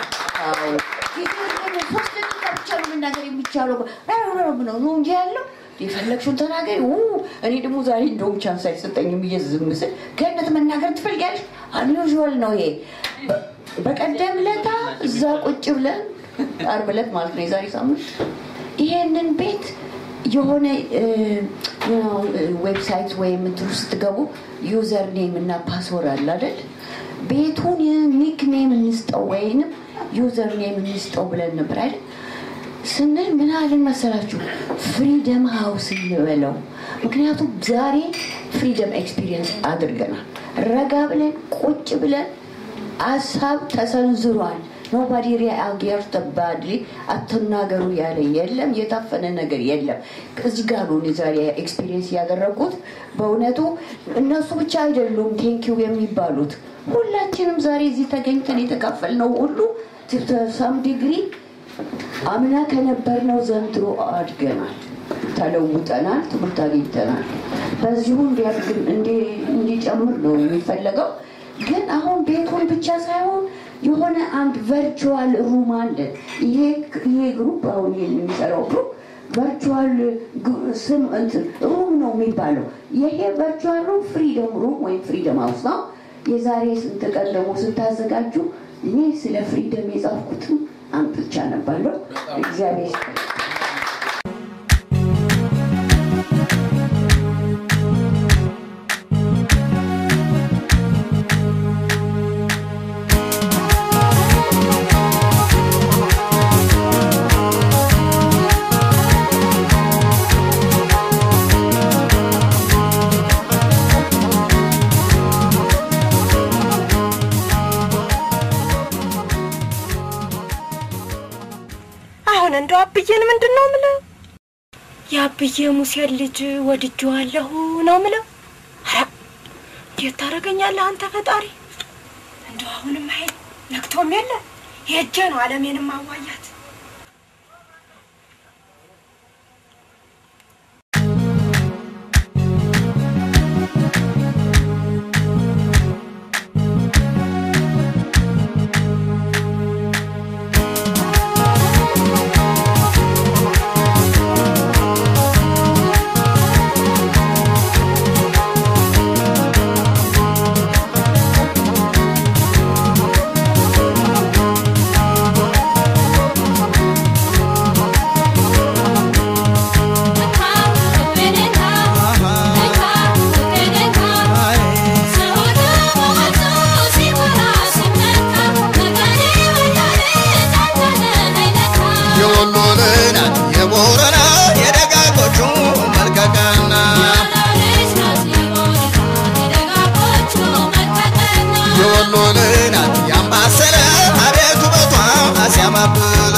ሶስት ደቂቃ ብቻ ነው መናገር የሚቻለው ነው ነው እንጂ ያለው የፈለግሽውን ተናገሪ እኔ ደግሞ ዛሬ እንደውም ቻንስ አይሰጠኝም ብዬ ዝም ስል ገነት መናገር ትፈልጊያለሽ አንዩዥዋል ነው ይሄ በቀደም ለታ እዛ ቁጭ ብለን አርብ ዕለት ማለት ነው የዛሬ ሳምንት ይሄንን ቤት የሆነ ዌብሳይት ወይም እንትን ውስጥ ስትገቡ ዩዘር ኔም እና ፓስወርድ አለ አይደል ቤቱን ኒክኔም እንስጠው ወይንም ዩዘር ኔም እንስጠው ብለን ነበር አይደል ስንል ምን አልን መሰላችሁ ፍሪደም ሀውስ እንበለው ምክንያቱም ዛሬ ፍሪደም ኤክስፒሪየንስ አድርገናል ረጋ ብለን ቁጭ ብለን ሀሳብ ተሰንዝሯል ኖባዲ ሪአጌርተ ባድሊ አትናገሩ ያለ የለም። የታፈነ ነገር የለም። እዚህ ጋር ነው እኔ ዛሬ ኤክስፒሪየንስ ያደረጉት። በእውነቱ እነሱ ብቻ አይደሉም ቴንኪው የሚባሉት ሁላችንም ዛሬ እዚህ ተገኝተን የተካፈልነው ሁሉ ሳም ዲግሪ አምና ከነበርነው ዘንድሮ አድገናል፣ ተለውጠናል፣ ትምህርት አግኝተናል። በዚሁ እንዲያድግ እንዲጨምር ነው የሚፈለገው። ግን አሁን ቤቱን ብቻ ሳይሆን የሆነ አንድ ቨርቹዋል ሩም አለ። ይሄ ይሄ ግሩፕ አሁን ይሄን የሚሰራው ግሩፕ ቨርቹዋል ስም እንትን ሩም ነው የሚባለው። ይሄ ቨርቹዋል ሩም ፍሪደም ሩም ወይም ፍሪደም ሀውስ ነው። የዛሬ ስንት ቀን ደግሞ ስታዘጋጁ እኔ ስለ ፍሪደም የጻፍኩትም አምጥቻ ነባለሁ። እግዚአብሔር ይስጥልኝ። አሁን እንደው አብዬን ምንድን ነው ምለው? የአብዬ ሙሴን ልጅ ወድጄዋለሁ ነው ምለው። ኧረ እንዴት ታደርገኛለህ አንተ ፈጣሪ? እንደው አሁንም ኃይል ነግቶም የለ ሄጄ ነው አለሜንም ማዋያት። የወሎ ልናት የቦረና የደጋጎቹ መልቀቀና የወሎ ልናት ያምባሰለ አቤት ውበቷ ሲያማብል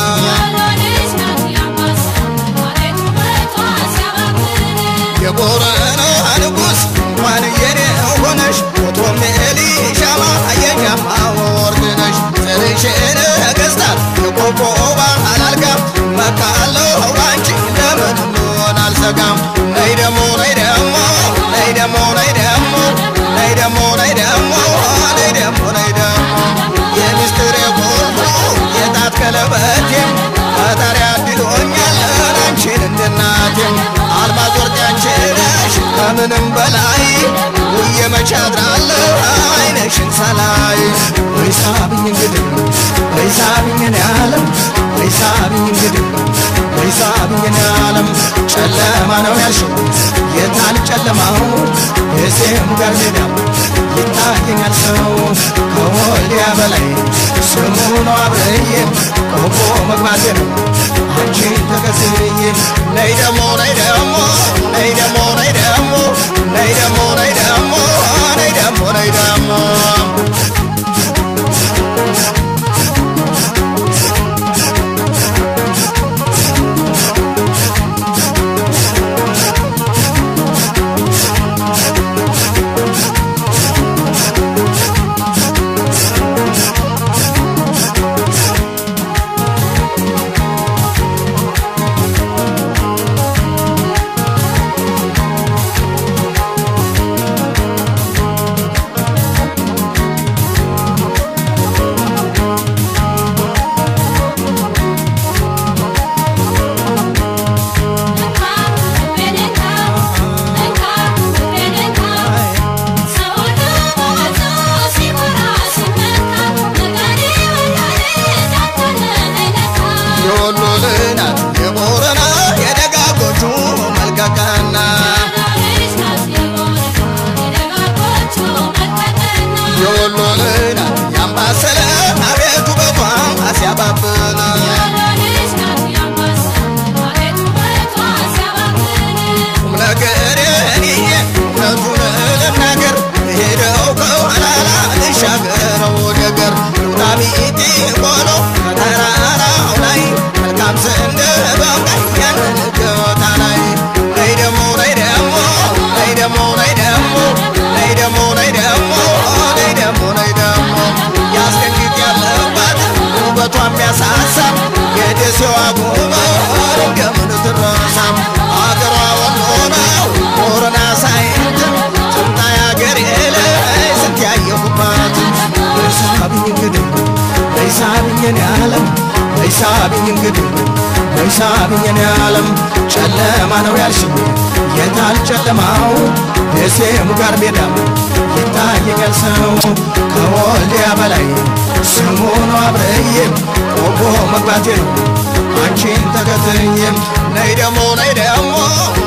የቦረና ንጉስ እንኳን የኔ ሆነሽ ፎቶም ኤሊሻማ የኛማ ወርድ ነሽ ዘርሽን ነገስታት የቆቦ ባህል አልጋ መካለው ባንቺ ለምን ሆን አልሰጋም ነይ ደሞ ነይ ደሞ ነይ ደሞ ነይ ደሞ ነይ ደሞ ነይ ደሞ ነይ ደሞ ነይ ደሞ የሚስጥር የቁልፉ የጣት ቀለበቴም ፈጣሪ አድሎኛል አንቺን እንድናቴም አልማዝ ወርቅ አንቺ ነሽ ከምንም በላይ ውዬ መቼ አድራለሁ አይነሽን ሳላይ ወይ ሳብኝ እንግዲህ ወይ ሳብኝ እኔ ዓለም ወይ ሳብኝ እንግዲህ ወይ ሳብኝ እኔ ዓለም ጨለማ ነው ያልሽው የታል ጨለማው የሴም ጋር ሜዳው ይታየኛል ሰው ከወልዲያ በላይ ስሙ ነው አብረዬ ቆቦ መግባቴ ነው አንቺን ተከትዬ ነይ ደሞ ነይ ደሞ ነይ ደሞ ነይ ደሞ ነይ ደሞ ነይ ደሞ ነይ ደሞ ነይ ደሞ ደሴዋ ጎበር እንደምን ትረሳም አገሯ ወሎ ነው ቦረና ሳይንት ጥምጣ ያገሬ ላይ ስንት ያየሁባት በይሳብኝ እንግዲህ በይሳብኝ እኔ ዓለም በይሳብኝ እንግዲህ በይሳብኝ እኔ ዓለም ጨለማ ነው ያልሽኝ የታል ጨለማው ደሴም ጋር ሜዳም ይታየኛል ሰው ከወልዲያ በላይ ስሙ ነው አብረዬ ቆቦ መግባቴ ነው አንቺን ተከትዬም ነይ ደሞ ነይ ደሞ